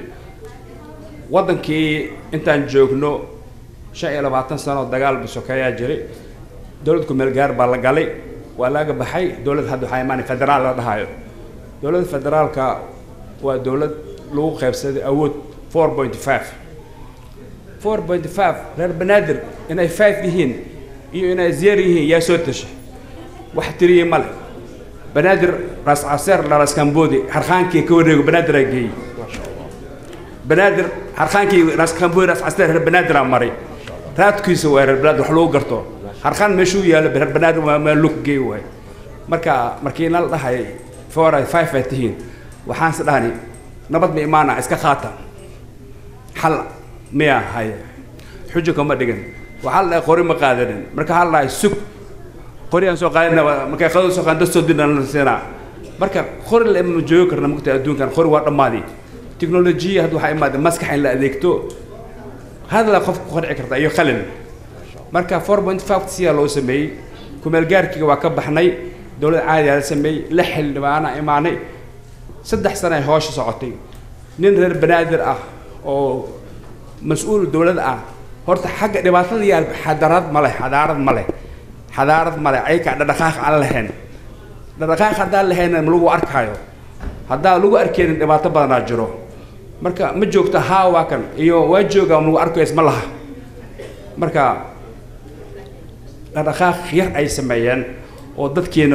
waddankii intaan joogno shan iyo labaatan sano dagaal sokeeyaa jiray dowlad kumeel gaar baa la galay waa laga baxay dowlad hadda waxaa imaanay federaal la dhahayo dowladda federaalka waa dowlad lagu qaybsaday awood four point five four point five reer banaadir inay five yihiin iyo inay zero yihiin yaa soo tashay wax tiriyey male banaadir ras caseer dhalas kamboodi harqaankii ka wareego banaadir aa geeyey banaadir harqaankii ras kamboodi ras caseer reer banaadir aa maray raadkiisa waa reer banaadir wax lagu garto harqaan meeshuu yaalo reer banaadir waa meel lug geey waay marka markii nala dhahay four ay five ay tihiin waxaan is dhahani nabad ma imaana iska qaata xal miya haye xujo kama dhigan waxaa la dhahay qori ma qaadanin marka waxaa la dhahay sug qori aan soo qaadana markay qadada soo qaadan dad soo dinan la siinaa marka qori la ma joogi karna mugta adduunkan qori waa dhammaadi teknolojiya hadda waxaa imaada maskax in la adeegto hadala qof ku qanci karta iyo qalin marka four point five siyaa loo sameeyey kumeel gaarkiga waa ka baxnay dowlad caadiyaa la sameeyey lix xildhibaana imaanay saddex sano ay hoosha socotay nin reer banaadir ah oo mas-uul dowlad ah horta xagga dhibaatada yaal xadaarad ma leh xadaarad ma leh xadaarad ma leh ayka dhadhaqaaq aan lahayn dhadhaqaaq haddaan lahayna ma lagu arkaayo haddaan lagu arkeenin dhibaato badanaa jiro marka ma joogto haa waa kan iyo waa joogaa ma lagu arkayo isma laha marka dhaqdhaqaaq yar ay sameeyeen oo dadkiina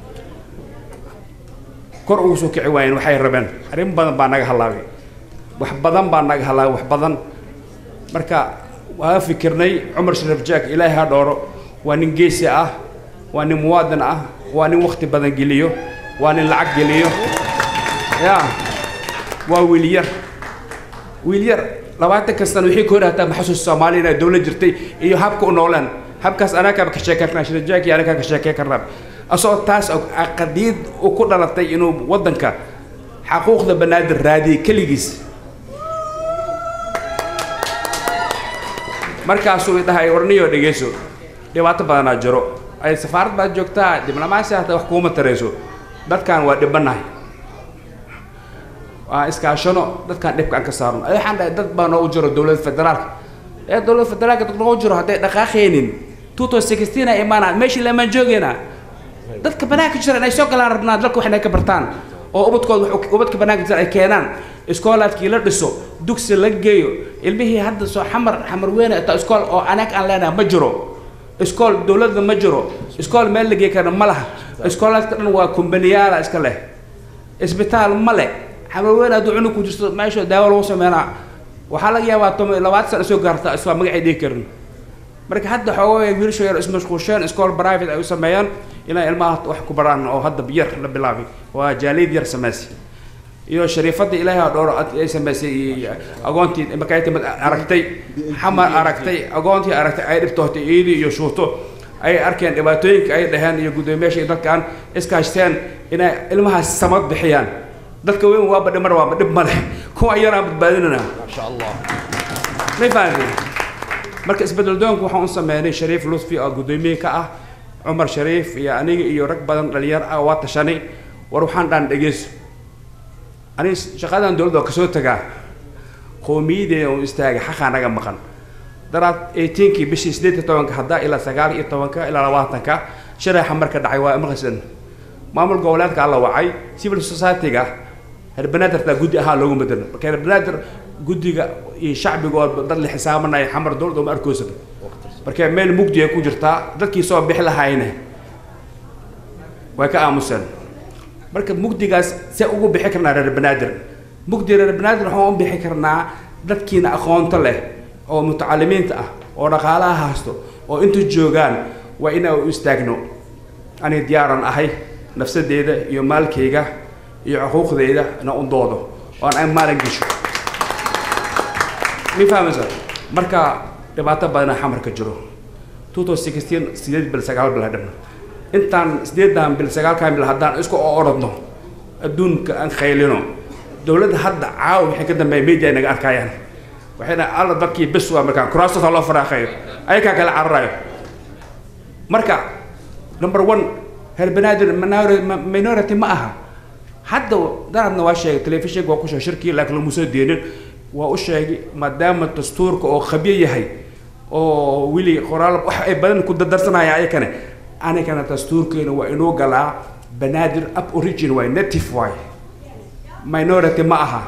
kor ugu soo kici waayeen waxay rabeen arrin badan baa naga halaabay wax badan baa naga halaabay wax badan marka waa fikirnay cumar sharaf jaak ilaahay ha dhooro waa nin geesi ah waa nin muwaadin ah waa nin wakti badan geliyo waa nin lacag geliyo ya waa wiil yar wiil yar labaatan kastan wixii ka hor hataa maxasuus soomaaliya inay dowlad jirtay iyo habka u noolaan habkaas anagaaba ka sheekey karnaa shirajaaki anagaa ka sheekey karnaa asagoo taas qadiid u ku dhalatay inuu waddanka xaquuqda banaadir raadiyey keligiis markaasuu idhahay warniyo dhegeyso dhibaato badanaa jiro ay safaarad baad joogtaa diblomaasi hata wax kuuma tarayso dadkan waa dhibanahay waa iskaashano dadkan dhibka aan ka saarno ay waxaan dhahay dad baa noogu jiro dowladda federaalka ee dowladda federaalka dad noogu jiro hadday dhaqaaqaynin two thousand sixteen ay imaanaan meeshii lamaan joogayna dadka banaanka jira inay soo galaan rabnaa dalka wax inay ka bartaan oo ubadkooda wax ubadka banaanka jira ay keenaan iskoolaadkii la dhiso dugsi la geeyo ilmihii hadda soo xamar xamar weyne inta iskool oo anaag aan leenahay ma jiro iskool dowladda ma jiro iskool meel la geey karna ma laha iskoolaadka dhan waa kumbaniyaala iska leh isbitaal ma leh xamar weyne hadduu cunug ku jirto meesha daawo lagu sameynaa waxaa laga yaabaa toban labaatan sana soo gaarta iswaa magacay dhigi karin marka hadda xoogay wiilasha yar ismashquusheen iskool private ay u sameeyaan inay ilmaha wax ku baraan oo hadda yar la bilaabay waa jaaliyad yar sameysay iyo shariifadda ilaahay ha dhowro ay samaysay iyo agoontii markay timid aragtay xamar aragtay agoontii aragtay ay dhibtootay iidii iyo shuuto ay arkeen dhibaatooyinka ay dhaheen iyo guddoomiyaasha iyo dadkaan iskaashteen inay ilmahaas samad bixiyaan dadka weyn waaba dhimar waaba dhib ma leh kuwa yaraan badbaadinana maasha allah may fahanteen marka isbedel doonku waxaan u sameynay shariif lutfi oo guddoomiye ka ah cumar shariif iyo aniga iyo rag badan dhalinyaro ah waa tashanay war waxaan dhaan dhegeyso aniga shaqadan dowladda waa kasoo tagaa qowmiyadeeda uu istaagay xaqaa naga maqan daraad eighteenkii bishii sideed iyo tobanka haddaa ilaa sagaal iyo tobanka ilaa labaatanka sharaxa marka dhacay waa maqasan maamul goboleedka alla wacay civil society-ga herbanaadirtaa guddi ahaa loogu bedelo marka herbanaadir guddiga iyo shacbiga oo dad la xisaabanaya xamar dowladda uma arkoosaba marka meel mugdi ay ku jirtaa dadkii soo bixi lahayne way ka aamuseen marka mugdigaas see ugu bixi karnaa reer banaadir mugdi reer banaadir waxaan u bixi karnaa dadkiina aqoonto leh oo mutacalimiinta ah oo dhaqaalaha haysto oo inta joogaan waa inaa u istaagno ani diyaaran ahay nafsadeeda iyo maalkayga iyo xuquuqdeyda ina u doodo oan ay maalin gesho mi fahmaysa marka dhibaato badana xamarka jiro two thousand sixteen sideed bil sagaal bil hadhana intaan sideedan bil sagaalkan bil haddaan isku orodno adduunka aan khaylino dowladda hadda caawa wixii ka dambeeya media ay naga arkayaan waxayna alla dadkii bes waa markaa kuraastooda loo faraaqayo ayakaa kala cararayo marka number one reer banaadir minority ma aha hadda daradna waa sheegay telefishinka waa ku sheegay shirkii laakiin laguma soo deenin waa u sheegay maadaama dastuurka oo khabyo yahay oo weli qoraal wax ay badan ku dardarsanayaan ayakane anigana dastuurkeena waa inuu galaa banaadir up origin waay native waay minority ma aha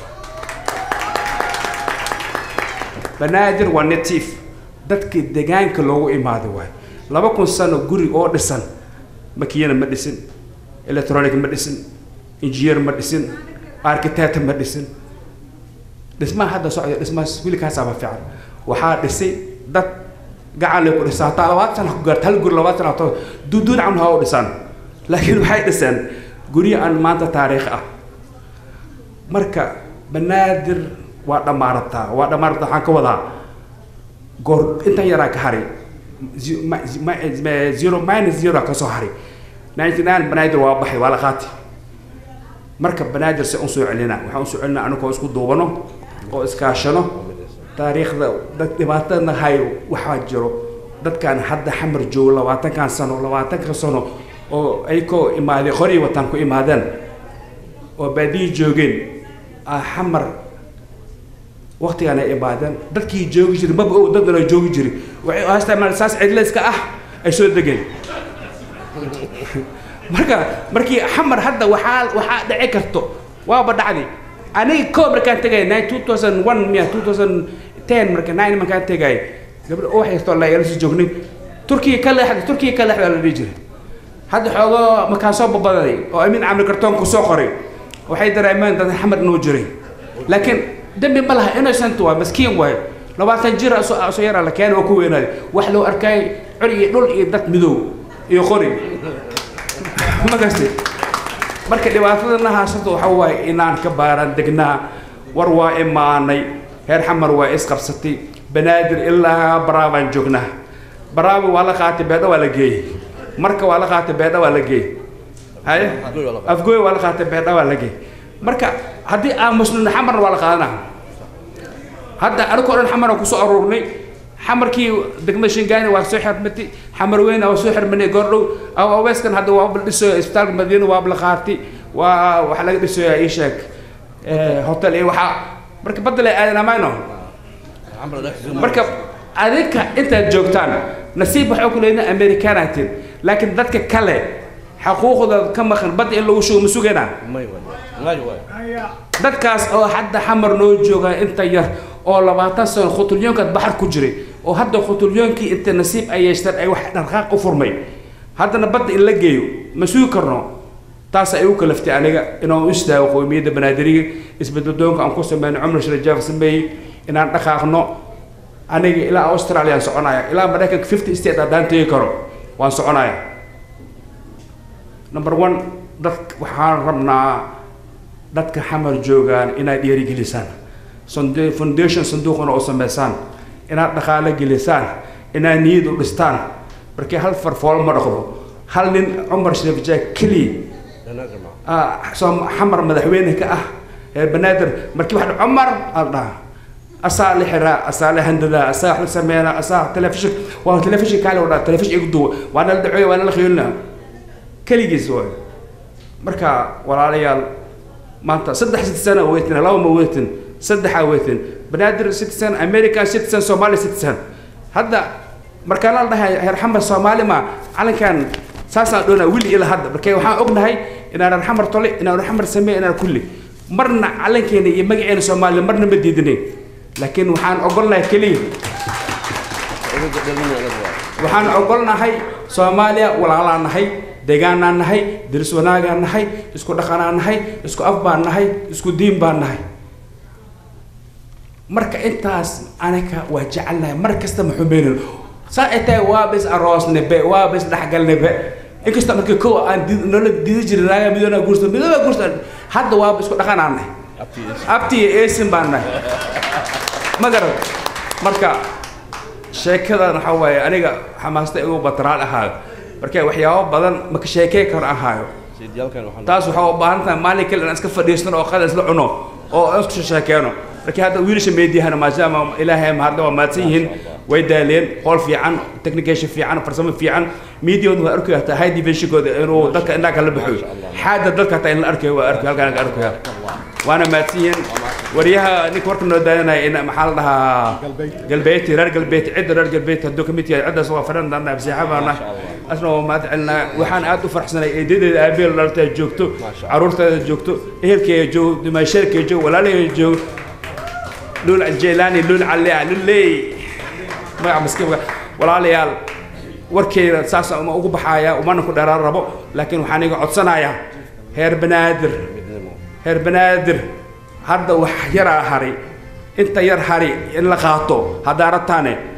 banaadir waa native dadkii degaanka loogu imaaday waay laba kun sano guri oo dhisan makiyana ma dhisin electronic ma dhisin engineer ma dhisin architect ma dhisin dhismaha hadda socda dhismahaas wiilkaasaaba fiican waxaa dhisay dad gacan lay ku dhisaan hataa labaatan sana ku gaarta hal guri labaatan sana hataa duuduun camal ha u dhisaan laakiin waxay dhiseen guryo aan maanta taariikh ah marka banaadir waa dhammaarataa waa dhammaarataa waxaan ka wadaa goor intan yaraa ka hari Zi- ma- zi- ma- ma- zero minus zero ka soo hari ninety nine banaadir waa baxay waa la qaati marka banaadir se un soo celinaa waxaan usoo celinaa anagoo isku duubano oo iskaashano taariikhda dad dhibaatadna hay waxaa jiro dadkan hadda xamar joogo labaatankan sano labaatanka sano oo ay koo imaadeen horay wataan ku imaadeen oo baadiyi joogeen aa xamar waqtigaan ay imaadeen dadkii joogi jiray maba og dadna joogi jiray waxay u haystaan saas cidlayska ah ay soo degeen marka markii xamar hadda waxaa waxaa dhici karto waaba dhacday aniga koo markaan tegay nine two thousand one miya two thousand ten marka nine markaan tegay gabdho oo haysto la yala soo joognay turkiga ka leexda turkiga ka leexda la dhihi jiray hadda xoogo markaan soo babadaday oo amin camri kartoonku soo qoray waxay dareemeen dad xamar inuu jiray laakiin dembi ma laha innocent waa maskiin waayo labaatan jir soo soo yaraa la keenay oo ku weynaaday wax loo arkay cur iyo dhul iyo dad midow iyo qori ma gartay marka dhibaatadana haasata waxa waaye inaan ka baaran degnaa war waa imaanay heer xamar waa isqabsatay banaadir ilaa baraabaan joognaa baraabi waa la qaatay beedha waa la geeyey marka waa la qaatay beedha waa la geeyey haye afgooy waa la qaatay beedha waa la geeyey marka haddii aan muslimna xamarna waa la qaadanaa hadda anigoo dhan xamar aan kusoo aruurnay xamarkii degmada shingaani waa soo xirmatay xamar weyn waa soo xirmanay goordhow aweeskan hadda waa la dhisayo isbitaalka madiina waa la qaatay waa waxa laga dhisayo ii sheeg hotel iyo waxaa marka badda la aadan amayno marka adinka intaad joogtaan nasiib waxaa ku leedahay americanaatin laakiin dadka kale xaquuqda ka maqan badda in lagu shugo ma sugaynaa dadkaas oo hadda xamar noo jooga inta yar oo labaatan sano khutulyoonkaad baxar ku jiray oo hadda khutulyoonkii inta nasiib ay yeeshteen ay wax dhaqaaq u furmay haddana badda in la geeyo ma sugi karno taas ay u kalaftay aniga inaan u istaago qowmiyadda banaadiriga isbedbedoonka aan ku sameyno cumar sharajaaf sameeyey inaan dhaqaaqno aniga ilaa australia aan soconaya ilaa maraykanka fifty state haddaan tegi karo waan soconaya number one dad waxaan rabnaa dadka xamar joogaan inaad dhiirigelisaan Sonde- foundation sanduuqana oo sameysaan inaad dhaqaale gelisaan inaad niyad u dhistaan markii hal farfool ma dhaqdo hal nin cumar shariif jaak keliya ah, soo xamar madaxweyne ka ah reer banaadir markii wax dha- cumar al dhaha asaa la xiraa asaa la handadaa asaa wax la sameynaa asaa telefishin waa telefishin kaale wadhaa telefishin igu duwa waana la dhacoya waana la khiyolina keligiis waay marka walaalayaal maanta saddex citizen aa weytin laba ma weytin saddexaa weytin banaadir citizen american citizen somali citizen hadda markaan la dhahay heer xamar soomaali ma calankan saasaan dhoonaa wili ila hadda marka waxaan ognahay inaan reer xamar tole inaan reer xamar sameey inaan kulli marna calankeena iyo magaceena soomaaliya marna ma diidinayn laakiin waxaan ogolnahay keliya waxaan ogolnahay soomaaliya walaalaan nahay deegaanaan nahay diris wanaagaan nahay isku dhaqanaan nahay isku af baan nahay isku diin baan nahay marka intaas aniga waa jecelnahay mar kasta ma xumaynin saa ay tahay waa bis aroosne be waa bis dhexgalne be inkasta markii kow aan di- nolol didi jirin raaga midoona guursan midooba guursan hadda waa isku dhaqanaan nahay abti iyo eesin baan nahay ma garan marka sheekadan waxaa waaye aniga xamaasta igu batraal ahaayo marka waxyaabo badan maka sheekey karo ahaayo taas waxaa u baahan tahay maalin kale inaan iska fadhiisano oo qada isla cuno oo aan isku sheekeeno markii hadda wiilasha meediyahana maadaama ilaahay mahadle waa mahadsan yihiin way daaleen hool fiican technication fiican farsamo fiican miidiyooda waa arkaya hataa high divisionkooda inuu dadka indhaha kala baxo xaada dadka hataa in la arkayo waa arkayo halkaan ka arkaya waana mahadsan yihiin waryaha ninka warka noo daadanaya in maxaa la dhahaa galbeeti reer galbeeti cidda reer galbeeti hadduu ka mid yahay ciddaas waa fadhan darna absiixa baana asna waa mahad celinaa waxaan aad u faraxsanay eedadeeda aabeel dhaltay joogto caruurteeda joogto ehelkeeda joogo dumaasheerkeeda joogo walaalaheeda joogo lul jeelaani lul calea lulley magaca maskiinka walaalayaal warkeyda saas uma ugu baxaaya umana ku dheeraan rabo laakiin waxaan iga codsanayaa heer banaadir heer banaadir hadda wax yaraa hari inta yar hari in la qaato haddaa rabtaane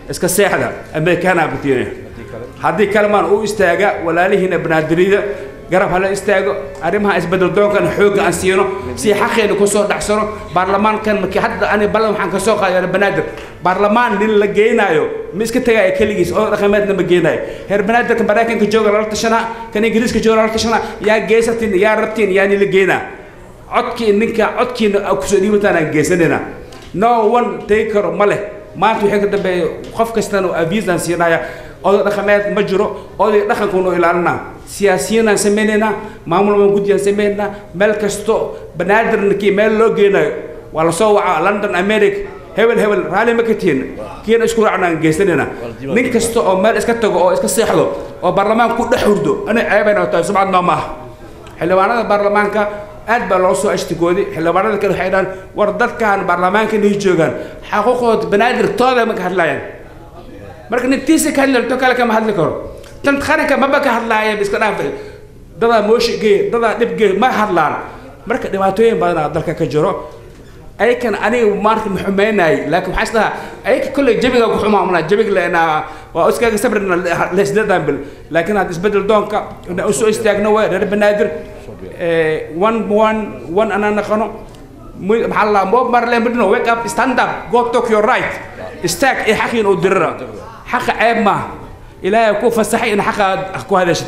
iska seexda amerikaana batiina haddii kalamaan u istaaga walaalihiina banaadirida garab hala istaago arrimaha isbedel doonkan xoogga aan siino si xaqeena kusoo dhacsano baarlamaankan markii hadda ani ballan waxaan kasoo qaadana banaadir baarlamaan nin la geenaayo ma iska tegaayo keligiis oo dhaqameedna ma geenaayo heer banaadirka maraykanka jooga lala tashanaa kan ingiriiska jooga lala tashanaa yaa geesatiin yaa rabtiin yaa nila geenaa codkii ninka codkiina kusoo dhiibataan aan geysanayna no one tegi karo ma leh maanta wixii ka dambeeya qof kastana aviisaan siinaya oday dhaqameed ma jiro oday dhaqankuunu ilaalinaa siyaasiyiinaan samaynaynaa maamul waan guddiyaan samaynaynaa meel kasto banaadirnkii meel loo geenayo waa lasoo wacaa london america hebel hebel raalli ma ka tihin kiina isku raacnaan geysanaynaa nin kasta oo meel iska tago oo iska seexdo oo baarlamaan ku dhex hurdo ana ceebayna tahay sumcad noo ma aha xildhibaanada baarlamaanka aad baa loo soo ashtigooday xildhibaanada kale waxay dhahaan war dadkan baarlamaanka inay joogaan xaquuqooda banaadir tooda ma ka hadlaayaan marka nin tiisa ka hadlayo to kale kama hadli karo tan qaranka maba ka hadlaaya iska dhaafay dadaa mooshi geey dadaa dhib geey ma hadlaan marka dhibaatooyin badanaa dalka ka jiro ayakan aniga maanta ma xumaynaay laakiin waxaa isdhahaa ayaka kolley jabiga ku xumaamnaa jabiga lena waa iskaga sabrina leesdeedan bil laakiin had isbedel doonka ina u soo istaagno way reer banaadir one one one anaa naqano maxaa la moob marle midno wake up stand up go talk your right istaag ee xaqiin uu dirira xaqa ceeb maaha ilaahay ku fasaxay in xaqa aad ku hadashid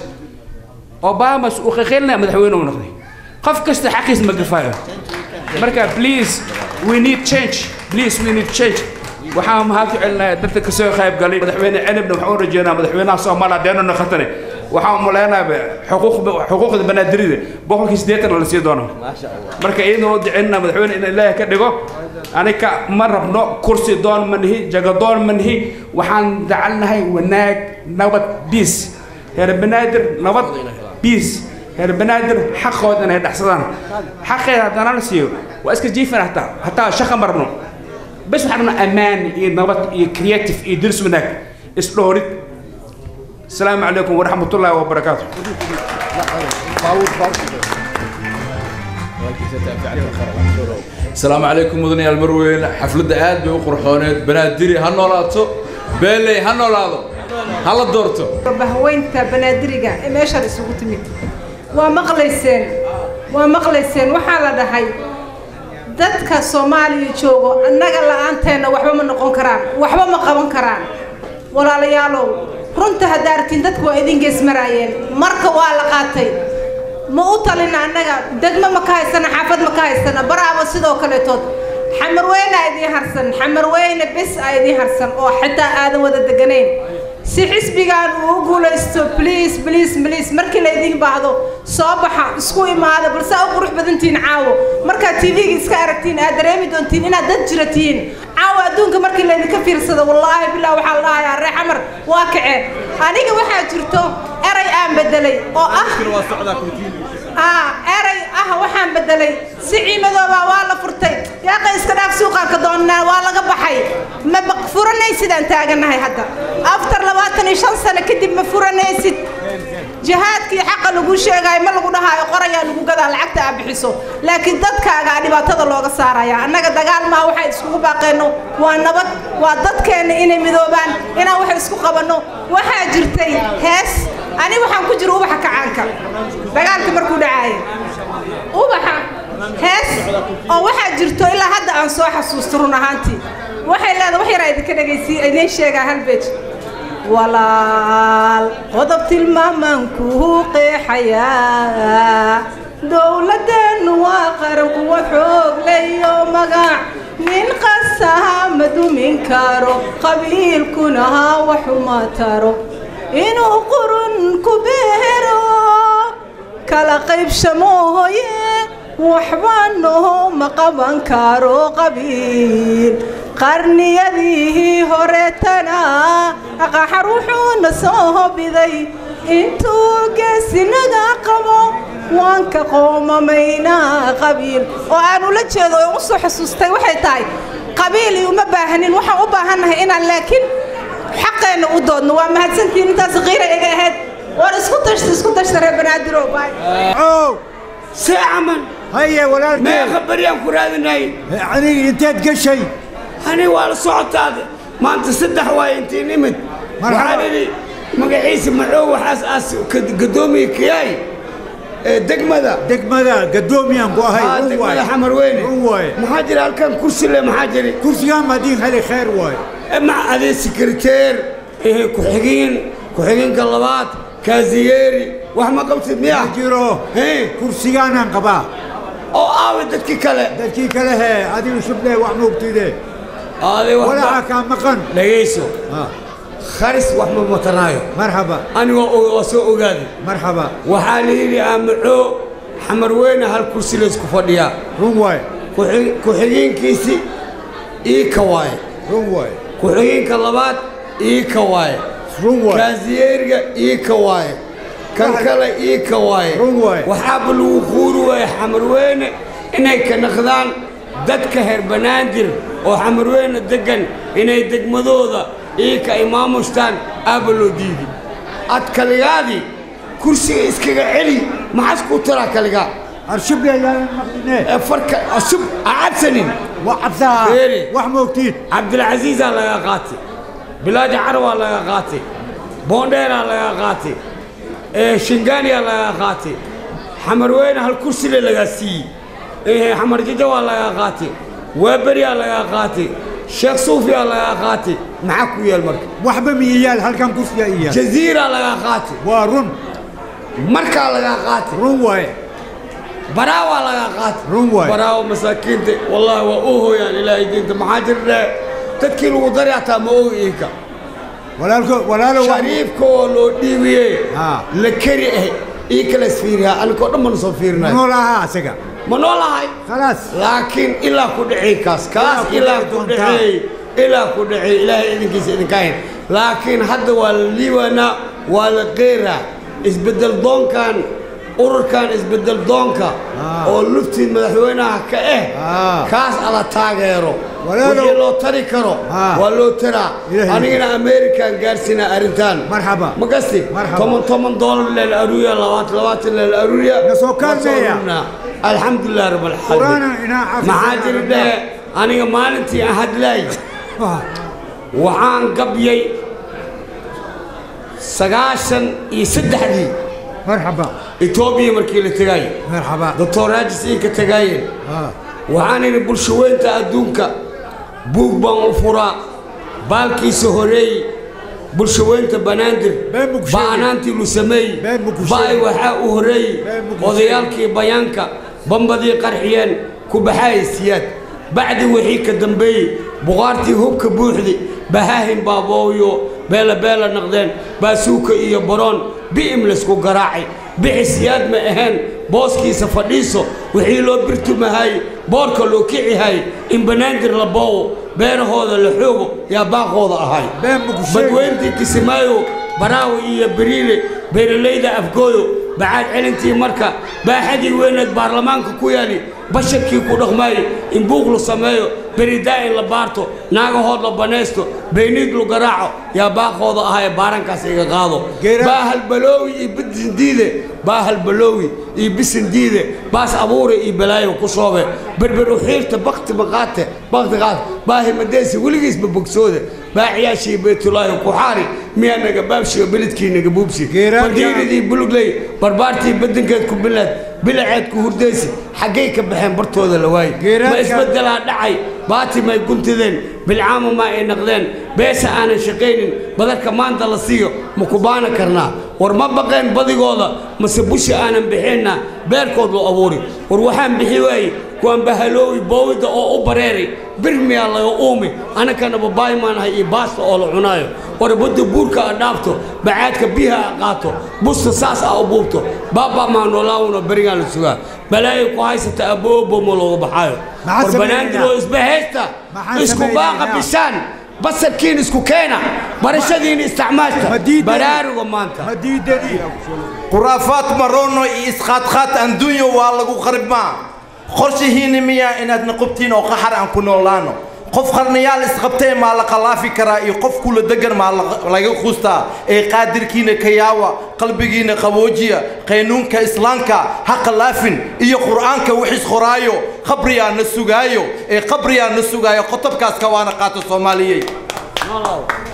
obama uu qeqeylnaa madaxweyne uu noqday qof kasta xaqiis ma gafaayo marka please we need change please we need change waxaan mahad ku celinayaa dadka kasoo qayb galay madaxweyne cenibna waxaan u rajeynaa madaxweynaha soomaaliya deeno noqotane waxaan umaleynaa xuquuq xuquuqda banaadirida boqolkii siddeetan la sii doono marka iyadoo duceynaa madaxweyne in ilaahay ka dhigo anika ma rabno kursi doon ma nihi jago doon ma nihi waxaan jecelnahay wanaag nabad biis reer banaadir nabad biis reer banaadir xaqooda inay dhexsadaan xaqeeda haddana la siiyo waa iska jiifin hataa hataa shaqa marno bes waxaan rabnaa ammaan iyo nabad iyo creative iyo dirs wanaag isdhoorid السلام عليكم ورحمة الله وبركاته السلام عليكم مدني المروين حفلة آد بقرحونات بنادري هنولاتو بيلي هنولاتو هلا دورتو bahweynta banaadiriga ee meeshaan isugu timid waa maqlayseen waa maqlayseen waxaa la dhahay dadka soomaaliya joogo annaga la-aanteena waxba ma noqon karaan waxba ma qaban karaan walaalayaalow runta haddaa arkin dadku waa idin geesmaraayeen marka waa la qaatay ma u talina annaga degmo ma ka haysana xaafad ma ka haysana baraaba sidoo kaleetood xamarweyne aa idiin harsan xamarweyne bes aa idiin harsan oo xitaa aadan wada deganayn si xisbigan uu u guulaysto bliis bliis bliis markii laydin baahdo soo baxa isku imaada balse u qurux badantihiin caawo markaad tv-ga iska aragtiin aad dareemi doontiin inaad dad jira tihiin caawo adduunka markii laydinka fiirsado wallaahi billah waxaa la dhahayaa ree xamar waa kaceen aniga waxaa jirto eray aan bedelay oo ah ah eray ah waxaan bedelay si ciimadoobaa waa la furtay yaaqa iska dhaaf suuqaanka doonnaa waa laga baxay ma furanay sidaan taaganahay hadda after labaatan iyo shan sano kadib ma furanaysid jihaadkii xaqa lagu sheegayo ma lagu dhahaayo qorayaa lagu gadaa lacagta aa bixiso laakiin dadkaaga aa dhibaatada looga saaraya annaga dagaal maa waxay iskugu baaqeenno waa nabad waa dadkeenna inay midoobaan inaan wax isku qabanno waxaa jirtay hees ani waxaan ku jiro ubaxa kacaanka dagaalka markuu dhacaayo ubaxa hees oo waxaa jirto ilaa hadda aan soo xasuusto run ahaantii waxay leedahay wax yaraa idinka dhegaysiy idiin sheegaa hal beej walaal qodob tilmaamaan kuu qeexayaa dowladeennu waa qaran kuwa xoog leyo magac nin qasaha ma dumin karo qabiilkuna ha waxuma taro inuu qurun ku beero kala qaybshamo hoye waxba noho ma qaban karo qabiil qarniyadii horeetana qaxar wuxuuna soo hobiday intuu geesinaga qabo waan ka qoomamaynaa qabiil oo aan ula jeedo oo u soo xasuustay waxay tahay qabiil uma baahanin waxaan u baahannahay inaan laakiin xaqeenna u doodno waa mahadsantihiin intaas qiira iga ahayd war isku tashta isku tashta reer banaadiroo baay see caman haye walaalkay meeqa baryaan ku raadinay aniga inteed gashay ani waa la socotaade maanta saddex waay intii nimid waxaan idhi magaciisa maxoo waxaas aas gadoomiye kayaay degmada degmada gadoomiyaan ku ahay Ah, run degmada waaye. xamar weyne run waaye maxaa jira halkan kursi le maxaa jiri kursigaan madiin heli khayr waaye ma adee sekreteer eh, ku-xigeen ku-xigeenka labaad kaasiyeeri wax ma qabtid miya jiro kursigaanaan qabaa oo aawe dadkii kale dadkii kale hee adigu shuble wax moogtide aaday wax walaaca kaa maqan dhegayso kharis wax ma matanaayo marxaba aniga waa soo ogaaday marxaba waxaa la yidhi aamacoo xamar weyne hal kursi laysku fadhiyaa run waaye Ku-xig- ku-xigeenkiisi ii ka waaye run waaye ku-xigeenka labaad ii ka waaye run waaye kaasiyeeriga ii ka waaye kan kale ii ka waaye run waaye waxaaba lagu quuri waaye xamarweyne inay ka naqdaan dadka reer banaadir oo xamarweyne deggan inay degmadooda ii ka imaamustaan aaba loo diidi ad kaligaadii kursiga iskaga celi maxaas kuu taraa kaligaa farka cusub acabsanin cabsaa wax moogtiin cabdilcasiisaa laga qaatay bilaaji carwaa laga qaatay boondheeraa laga qaatay ee shingaaniyaa laga qaatay xamarweyne hal kursile lagaa siiyey ee xamar jajawaa laga qaatay waaberiyaa laga qaatay sheekh suufiyaa laga qaatay maxaa ku yaal marka waxba miyayaal halkan kursiga iyaal jaziiraa laga qaatay waa run markaa laga qaatay run waaye baraawaa laga qaatay run waaye baraawo masaakiinta wallaahi waa u hooyaan ilaahay diinta maxaa jirne dadkii lagu dari hataa ma ogi iinka walaalko walaalo shariifka oo loo dhiibiyey la keri ah ii kala isfiiriyaa anikoo dhan mana soo fiirinayo noolaha asaga ma noolahay khalaas laakiin ilaa ku dhacay kaas kaas ilaa ku dhacay ilaa ku dhacay ilaahay idinkiisa idinka hayn laakiin hadda waa la liibanaa waa la qeeraa isbeddel doonkan ururkan isbeddel doonka oo luftii madaxweynaha ka ah kaas ala taageero wixii loo tari karo waa loo taraa anigana amerikan gaarsiinaa arrintan marxaba ma gasti toban toban doolar leel aruuriya labaatan labaatan leel aruuriya nasoo kaalmeeya alxamdulilah rab alcaalamiin maxaa jira dhehe aniga maalintii aan hadlaay waxaan gabyay sagaashan iyo saddexdii marxaba etoobiya markii la tegaaye marxaba doctor raajis inka tegaayeen waxaan idhi bulshaweynta adduunka buug baan u furaa baalkiisa horeey bulshaweynta banaadir ba'anaantii lu sameey ba'ay waxaa u horeey odayaalkii bayaanka bambadii qarxiyeen ku baxaaya siyaad bacdi wixii ka dambeeyey buqaartii hubka buuxdi bahaahin baabooyo beela beela naqdeen baasuuka iyo baroon bi'im laysku garaacay bixi siyaad ma ahayn booskiisa fadhiiso wixii loo birtumahay boorka loo kicihay in banaadir la boowo beerahooda la xoogo yaa baaqooda ahay badweyntii kisimaayo baraawi iyo beriile beeralayda afgooyo bacaad celintii marka baaxadii weyneed baarlamaanka ku yaali basharkii ku dhaqmaayo in buuq la sameeyo beridaa in la baarto naagahood la banaysto beyniid lu garaaco yaa baaqooda ahaa ee baarankaas iga qaado baahal baloowi iyo bisin diide baahal baloowi iyo bisin diide baas abuure iyo balaayo ku shoobe berber uxiirta bakti maqaate bakti qaate baahi madeesi weligiisba bogsoode baaciyaashii baytulaahi ku xaari miyaa naga baabshiyo belidkii naga buubsi bagiiridii bulugley barbaartii badankeed ku bilaad bilaceed ku hurdaysi xaggay ka baxeen bartooda la waaye ma isbeddelaa dhacay baati may guntideen bilcaama ma ay naqdeen beesha aanan shaqaynin badarka maanta la siiyo ma ku baana karnaa war ma baqeen badigooda mase bushi aanan bixinna beerkood loo abuuri war waxaan bixi waaye kuwaan bahaloowi boowida oo u bareeray bir miyaa laga uumi anakana babaay maanahay iyo baasta oo la cunaayo war badda buurka a dhaafto bacaadka biyaha a qaato busta saas a u buubto baabaa maa noolaawuna berigaan la sugaa balaayo ku haysata aboobo ma looga baxaayo war banaandiroo isba haysta isku baaqa bishaan basarkiin isku keena barashadiina isticmaashta baraaruga maanta khuraafaad maroono iyo isqaadqaad adduunyo waa lagu qaribmaa qorshihiinni miyaa inaad naqobtiin oo qaxar aan ku noolaano qof qarnayaal isqabtee maa la qalaafi karaa iyo qof kula degan maa laga quustaa ee qaadirkiina kayaawa qalbigiina qaboojiya qaynuunka islaamka ha qalaafin iyo qur'aanka wixis qoraayo qabriyaa na sugaayo ee qabriyaa na sugaayo qotobkaas kawaana qaato soomaaliyey noolow